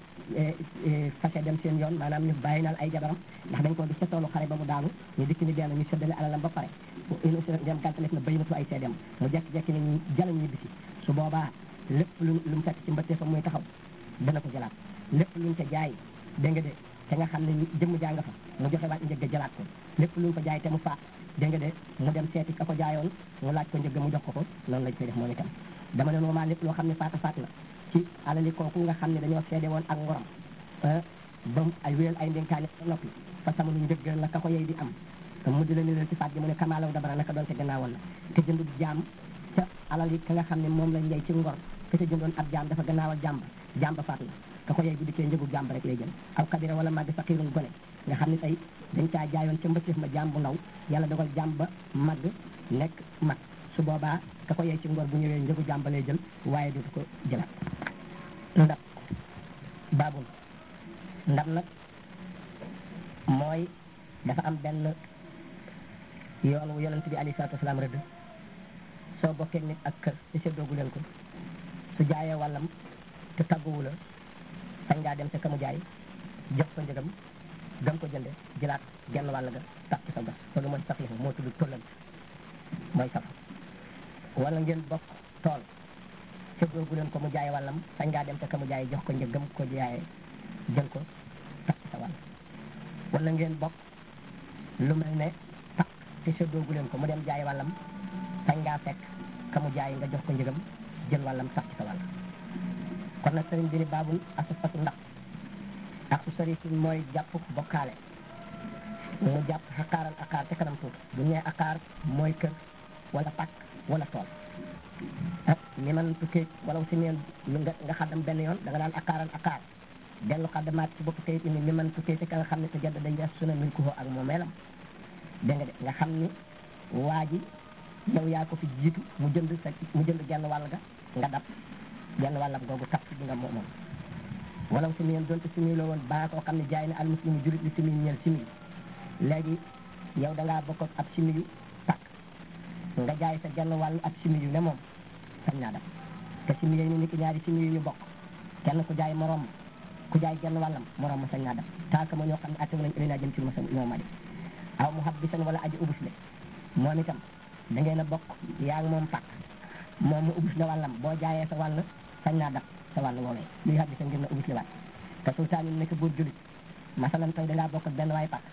fase dem seen yoon maanaam ñu bàyyi naal ay jabaram ndax dañ ko gis ca toolu xare ba mu daanu ñu dikk ni dee na ñu séddale alalam ba pare inu dem gàntalef na baynatu ay seedem mu jekki-jekki ne ñu jalañ ñi bisi su boobaa lépp lu lu mu fekk ci mbëttee fa muy taxaw dana ko jëlaat lépp luñ ca jaay dégg nga de te nga xam ne jëmm jaa nga fa mu joxe waat njëgg jëlaat ko lépp luñ ko jaay te mu faat dégg nga de mu dem seeti ka ko jaayoon mu laaj ko njëgg mu jox ko ko noonu lañ koy def moom itam dama ne normal lépp loo xam ne faata faat la ci alali kooku nga xam ne dañoo seede woon ak ngoram ba ay wéyal ay ndénkaane ba noppi fa sama lu njëgg la ka ko yey di am mu di la ni leen ci faat gi mu ne kamaalaw dabara naka doon te gannaawoon la te jëndu jaam ca alal yi ka nga xam ne moom lañ yey ci ngor ka ca jëndoon ab jaam dafa gannaawal jàmb jàmba faat la ka ko yey bu dikkee njëgu jàmb rek lay jël aw kabira wala màgg faqiirun gone nga xam ne tey dañ caa jaayoon ca mbëccëf ma jaam bu ndaw yàlla dogal jàmba màgg nekk mag su boobaa ka ko yey ci ngor bu ñëwee njëgu jàmba lay jël waaye dootu ko jëlaat ndab baabul ndab nag mooy dafa am benn yoon wu yonent bi alayhi salaatu wasalaam rëdd soo bokkee nit ak kër te seddoogu leen ko su jaayee wàllam te tàgguwu la sañ ngaa dem sa kamu jaay jox ko njëgam gëm ko jënde jëlaat genn wàll ga tax ci sa gas loolu mooy safiifu moo tudd tollant mooy saf wala ngeen bokk tool seddoogu leen ko mu jaay wàllam sañ ngaa dem sa kamu jaay jox ko njëgam ko jaayee jël ko tax ci sa wàll wala ngeen bokk lu mel ne tax te seddoogu leen ko mu dem jaay wàllam sañ ngaa fekk ka mu jaay nga jox ko njëgam jël wàllam sax ci sa wàll kon nag sëriñ bi ni baabul asufatu ndax ak su sëriñ mooy jàpp bokkaale mu jàpp xaqaaral aqaar ca kanam tuuti bu ñu nee aqaar mooy kër wala pàkk wala tool ah ni man tukkee wala si neen nga nga xaddam benn yoon da nga daan aqaaral aqaar dellu xaddamaat ci bopp kayit indi ni man tukkee ci ka nga xam ne te jadd dañ yes suna min ko ak moomeelam dégg nga de nga xam ni waa ji yow yaa ko fi jiitu mu jënd sa mu jënd genn wàll ga nga dab genn wàllam googu tax bi nga moom moom wala si neen donte simi la woon baa koo xam ne jaay na al muslimu julit li simi ñeel simi léegi yow da ngaa bokk ab simi yu takk nga jaay sa genn wàll ab simi yu ne moom sañ naa dab te simi yooyu ni ki ñaari simi yu ñu bokk kenn ku jaay morom ku jaay genn wàllam morom ma sañ naa def taaka ma ñoo xam ne atte nañ ëli naa jëm ci lu ma sa ñoo ma def aw mu xab bisan wala aji ubus le moom itam da ngeen a bokk yaa ngi moom pàkk moom mu ubus la wàllam boo jaayee sa wàll sañ naa def sa wàll woowee luy xab bisan ngir na ubus le waat te sultaan yi nekk buur julit masalan tey dangaa bokk ak benn waay pàkk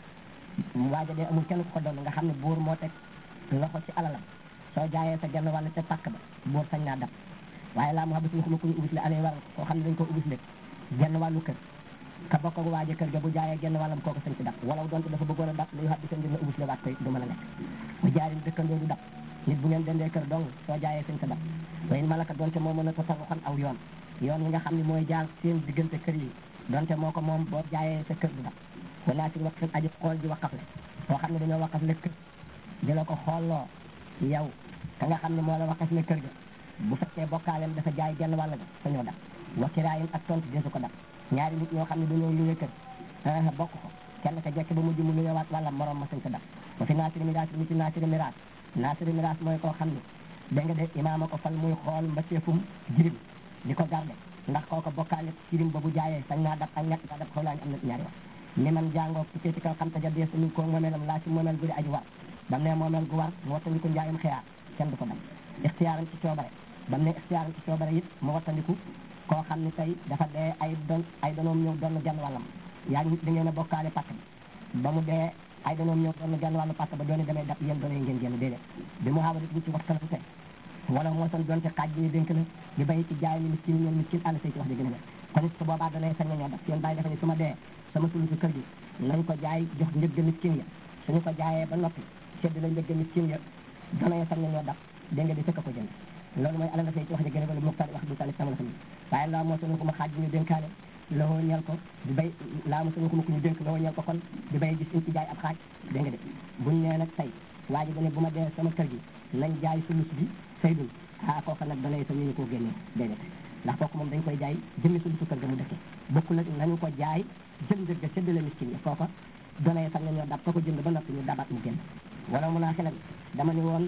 waaja dee amul kenn ku ko doon nga xam ne buur moo teg loxo ci alalam soo jaayee sa genn wàll ca pàkk ba buur sañ naa def waaye laa mu xab bisan xuma ku ñu ubus le alee waral koo xam ne dañ ko ubus le genn wàllu kër ka bokk ak waaje kër ga bu jaayee genn wàllam kooku sañ ci dab wala donte dafa bëggoon a dab luy xab bisan ngir na ubus le waat koy du mën a nekk bu jaarin dëkkandoo du dab nit bu ngeen dendee kër dong soo jaayee sañ sa dab wayen malaka donte moo mën a tasaruxan aw yoon yoon yi nga xam ne mooy jaar seen diggante kër yi donte moo ko moom boo jaayee sa kër du dab wanaa si waqfin aji xool ji waqaf le koo xam ne dañoo waqaf le kër di la ko xoolloo yow ka nga xam ne moo la waqaf le kër ga bu fekkee bokkaalem dafa jaay genn wàll ga sañoo dab wa kiraayin ak tontu desu ko dab ñaari nit ñoo xam ne dañoo luye kër a bokk ko kenn ka jekk ba mujj mu luyewaat wàlla morom ma sañ sa dab wa fi naasiri miraas ni ci naasiri miraas naasiri miraas mooy koo xam ne da nga de imaama ko fal muy xool mbaseefum jirim di ko garde ndax kooko bokkaale jirim ba bu jaayee sañ naa dab ak ñàkk daa dab xaw laa ñu am na ñaari wax ni man jàngoo ci ci kaw xam ta ja dees ni ko moomeelam laa ci moomeel gu di aji war bam ne moomeel gu war mu wattandiku njaayum xiyaar kenn du ko dab ixtiyaaram ci coobare bam ne ixtiyaaram ci coobare it mu wattandiku koo xam ne tey dafa dee ay don ay donoom ñëw doon genn wàllam yaa ngi da ngeen a bokkaale pàkk bi ba mu dee ay donoom ñëw doon genn wàllu pàkk ba dooni damay dab yéen doone ngeen génn déedéet bi mu xaawali bu ci waxtalante wala moo son donte xaaj bi ñu dénk la di bay ci jaay ni miskin ñeen miskin ànd say ci wax di gën a kon it su boobaa danay sañ nañoo daf seen bàyyi dafa ne su ma dee sama sulu si kër gi nañ ko jaay jox njëgg miskin ya suñu ko jaayee ba noppi sedd la njëgg miskin ya danay sañ nañoo daf dégg nga di fekk ko jënd loolu mooy alal dafay ci wax ji gën a bëri muxtaar wax du tali sama la xam waaye laa moo sonu ko ma xaaj bi ñu dénkaane loo ñeel ko di bay laa moo sonu ko ma ku ñu dénk loo ñeel ko kon di bay gis in ci jaay ab xaaj dégg nga de buñ nee nag tey waa ji dane bu ma dee sama kër gi nañ jaay sulus bi saydul ah kooku nag danay sa ñu ñu koo génnee déedéet ndax kooku moom dañ koy jaay jëmmi sulusu kër ga mu dëkkee bokkul nag nañu ko jaay jël njëg ga séddale miskin yi kooka danay sax ñoo dab ka ko jënd ba noppi ñu dabat mu génn wala mu naa xelan dama ni woon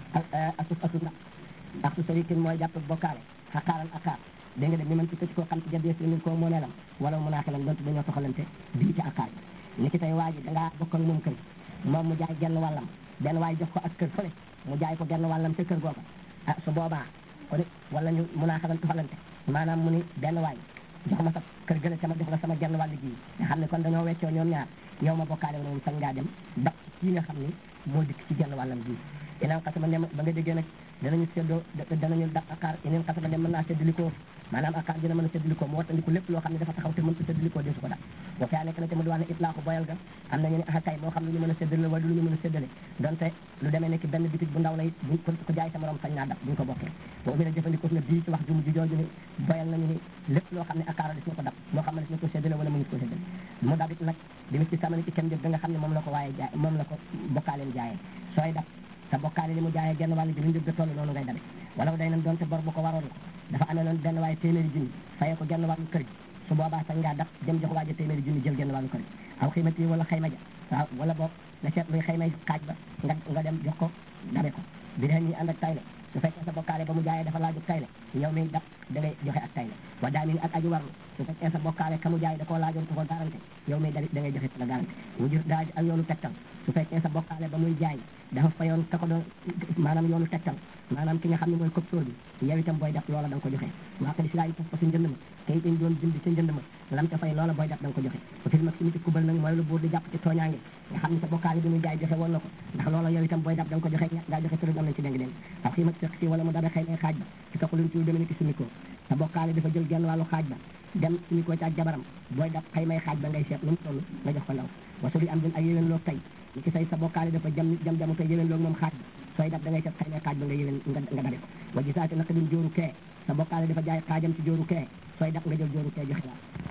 asuf asuf nag ak su sarikin mooy jàpp bokkaale xaqaaran akaar dégg nga de ni man ci këcc koo xam ci jadees ni koo moo neelam wala mu naa xelan donte dañoo soxalante bii ci akaar bi ni ki tey waa ji dangaa bokk ak moom kër moom mu jaay genn wàllam benn waay jox ko ak kër fële mu jaay ko genn wàllam ca kër googa ah su boobaa kon it wala ñu mun naa xalan soxalante maanaam mu ni benn waay jox ma sa kër gële sama jox la sama genn wàll gi nga xam ne kon dañoo weccoo ñoom ñaar yow ma bokkaale moom sañ ngaa dem ba kii nga xam ni moo dikk ci genn wàllam gi inaan xasama ne ba nga déggee nag danañu séddoo danañu dab akaar ineen xasama dem mën naa séddalikoo maanaam akaar dina mën a séddalikoo mu wattandiku lépp loo xam ne dafa taxaw te mën ko séddalikoo desu ko dab boo faa nekk na te mu di wax ne itlaaxu boyal ga am nañu ne akay moo xam ne lu ñu mën a séddale wala lu ñu mën a séddale donte lu demee nekk benn bitig bu ndaw la it buñ ko ko jaay sa morom sañ naa dab buñ ko bokkee boo bi jëfandikoo na bii ci wax jumu ji jooju ni boyal nañu ni lépp loo xam ne akaar des na ko dab moo xam ne des na ko séddale wala mënu ko séddale mu dab it nag dimi ci samani ci kenn jëf da nga xam ne moom la ko waaye jaay moom la ko bokkaaleen jaayee sooy dab te bokkaale li mu jaayee genn wàll ji lu njëg ga toll noonu ngay dabe wala day nan doonte bor bu ko waroon la dafa amee noonu benn waaye téeméeri junni fayee ko genn wàllu kër gi su boobaa sañ ngaa dab dem jox waaja téeméeri junni jël genn wàllu kër gi aw xiimati wala xayma ja waaw wala boog nga seet luy xaymay xaaj ba nga nga dem jox ko dabe ko bi dee ñi ànd ak tayle su fekkee sa bokkaale ba mu jaayee dafa laaju tayle yow mi dab da ngay joxe ak tayle wa daa min ak aji warlu su fekkee sa bokkaale ka mu jaay da koo laajoon ko ko garanté yow mi da da ngay joxe la garanté mu jur daa ak yoonu tegtal su fekkee sa bokkaale ba muy jaay dafa fayoon ka ko doon maanaam yoonu tegtal maanaam ki nga xam ne mooy koptóor bi yow itam booy def loola da nga ko joxe waa ko si laa yi pas pa su njënd ma kay dañ doon jënd ca njënd ma lam ca fay loola booy def da nga ko joxe ba fi mag si miti kubal nag mooy lu buur di jàpp ci tooñaange nga xam ne sa bokkaale bi muy jaay joxe woon na ko ndax loola yow itam booy def da nga ko joxe ngaa joxe tërëñ am nañ ci deng deng aw xii mag si wala mu dabe xëy na xaaj ba ci taxuluñ ci lu demee ni ki sumikoo sa bokkaale dafa jël genn wàllu xaaj ba dem sumikoo ci ak jabaram booy def xëy may xaaj ba ngay seet nu mu toll nga jox ko ndaw wasu di am din ak yéwén loog tey ni ki say sa bokkaale dafa jam jam jamu tey yéwén loog moom xaaj ba sooy def da ngay seet xëy na xaaj ba nga yéwén nga nga dabe ko wa gisaati naka din jóoru kee sa bokkaale dafa jaay xaajam ci jóoru kee sooy def nga jël jóoru kee joxe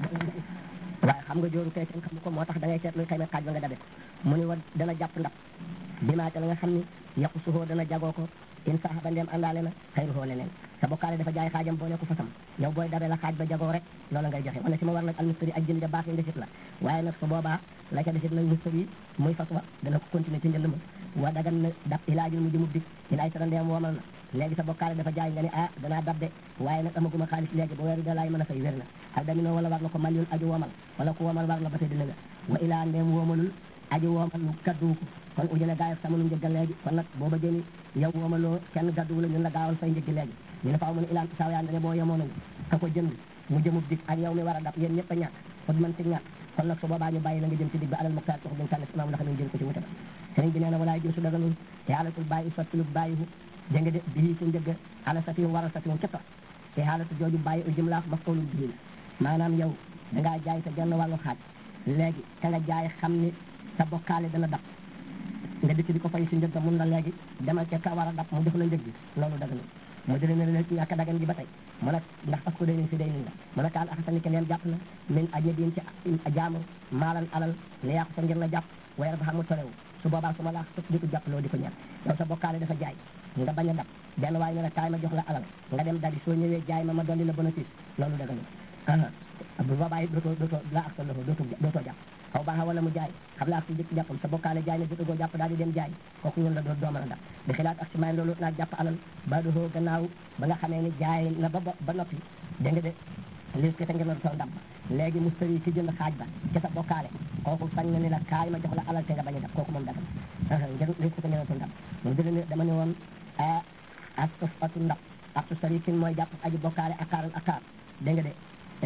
la waaye xam nga jóoru kee kenn xamu ko moo tax da ngay seet luy xëy na xaaj ba nga dabe ko mu ni wa dana jàpp ndax bimaate la nga xam ni yàqu suhoo dana jagoo ko in sax ba ndem àndaale na xayruhoo leneen sa bokkaale dafa jaay xaajam boo nekku fasam yow booy dabe la xaaj ba jagoo rek loola ngay joxe wala si ma war nag al mustari ak jënd ja baax yi ndesit la waaye nag su boobaa la ca desit nag mustari muy fas wa dana ko continuer ci njënd ma wa dagan na dab ilaajul mu jëmub dik in ay tara ndeem woomal na léegi sa bokkaale dafa jaay nga ni ah danaa dab de waaye nag amaguma xaalis léegi ba weeru da laay mën a fay wér na ak daminoo wala war na ko maliyun aju woomal wala ku woomal war na ba tey dina nga wa ilaa ndeem woomalul aju woomal mu gadduwu ko kon ujëne gaayaf sama nu njëggal léegi kon nag boo bëggee ni yow woomaloo kenn gadduwu la ñun la gaawal fay njëggi léegi ñu ne faaw mu ne ilaan saaw yaa ne boo yemoo nañu ka ko jënd mu jëmub dik ak yow mi war a dab yéen ñëpp a ñàkk fot mën ci ñàkk kon nag su boobaa ñu bàyyi la nga jëm ci dig ba alal muxtaar sox dañ tànn imaam la xam ne jëm ko ci wutal sëriñ bi nee na walaay jësu daganul te xaalatul bàyyi sottilu bàyyihu dégg nga de bii ci njëgg ala satihu waral satihu ca tox te xaalatu jooju bàyyi u jëm laaf maf'ulun bihi la maanaam yow dangaa jaay sa genn wàllu xaaj léegi ka nga jaay xam ni sa bokkaale dana dab nga dikk di ko fay si njëgg mun la léegi demal ca ka war a dab mu def la njëg bi loolu daganul mu dële ne leen ñàkk dagan gi ba tey mu ne ndax parce que day nañ si day nañ la mu ne kaan axasani ke leen jàpp na min ajnabiyyin ci jaamu maalan alal li yàqu sa ngir la jàpp wayar ba xam mu tolewu su boobaa su ma laa sot di ko jàpp loo di ko ñaan yow sa bokkaale dafa jaay nga bañ a dab benn waaye ne la kaay ma jox la alal nga dem dali soo ñëwee jaay ma ma dolli la bénéfice loolu daganul aha bu boobaa it dootoo dootoo laa ak sa loxo dootoo dootoo jàpp xaw baaxa wala mu jaay xam laa ak si jëkk jàppam sa bokkaale jaay ne jotagoo jàpp daal di dem jaay kooku ñun la doo doo mën a dab di xilaat ak si maay loolu naa jàpp alal ba doxoo gannaaw ba nga xamee ni jaay na ba ba noppi dégg nga de lis ke te ngeen doon ndab léegi mustari ki jënd xaaj ba ca sa bokkaale kooku sañ na ni la kaay ma jox la alal te nga bañ a dab kooku moom dagal ngeen lis ke te ngeen doon ndab mu dële ne dama ne woon a ak atu ndab ak su sari kin mooy jàpp aji bokkaale akaarul akaar dégg nga de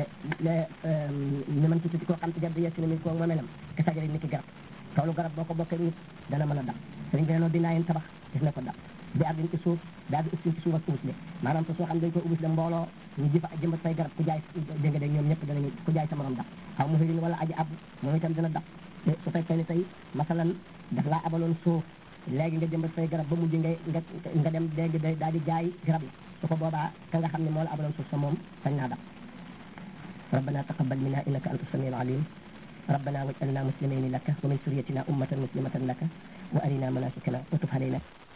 ñu mën ci tuuti koo xam ci jabbi yessi na mi koo moomelam ke sajari ni ki garab toolu garab boo ko bokkee nit dana mën a dab sëriñ bi neenoo binaa yen tabax gis na ko dab bi ardin ci suuf daa bi ussin ci suuf ak ubus le maanaam te soo xam dañ koy ubus le mbooloo ñu ji fa jëmbat fay garab ku jaay dégg nga de ñoom ñëpp danañu ku jaay sa morom dab xaw mu xirin wala aji ab moom itam dina dab su fekkee ni tey masalan daf laa abaloon suuf léegi nga jëmbat fay garab ba mujj ngay nga nga dem léegi day daal di jaay garab yi su ko boobaa ka nga xam ne moo la abaloon suuf sa moom sañ naa dab ربنا تقبل منا انك انت السميع العليم ربنا واجعلنا مسلمين لك ومن سريتنا امه مسلمه لك وارنا مناسكنا وتب علينا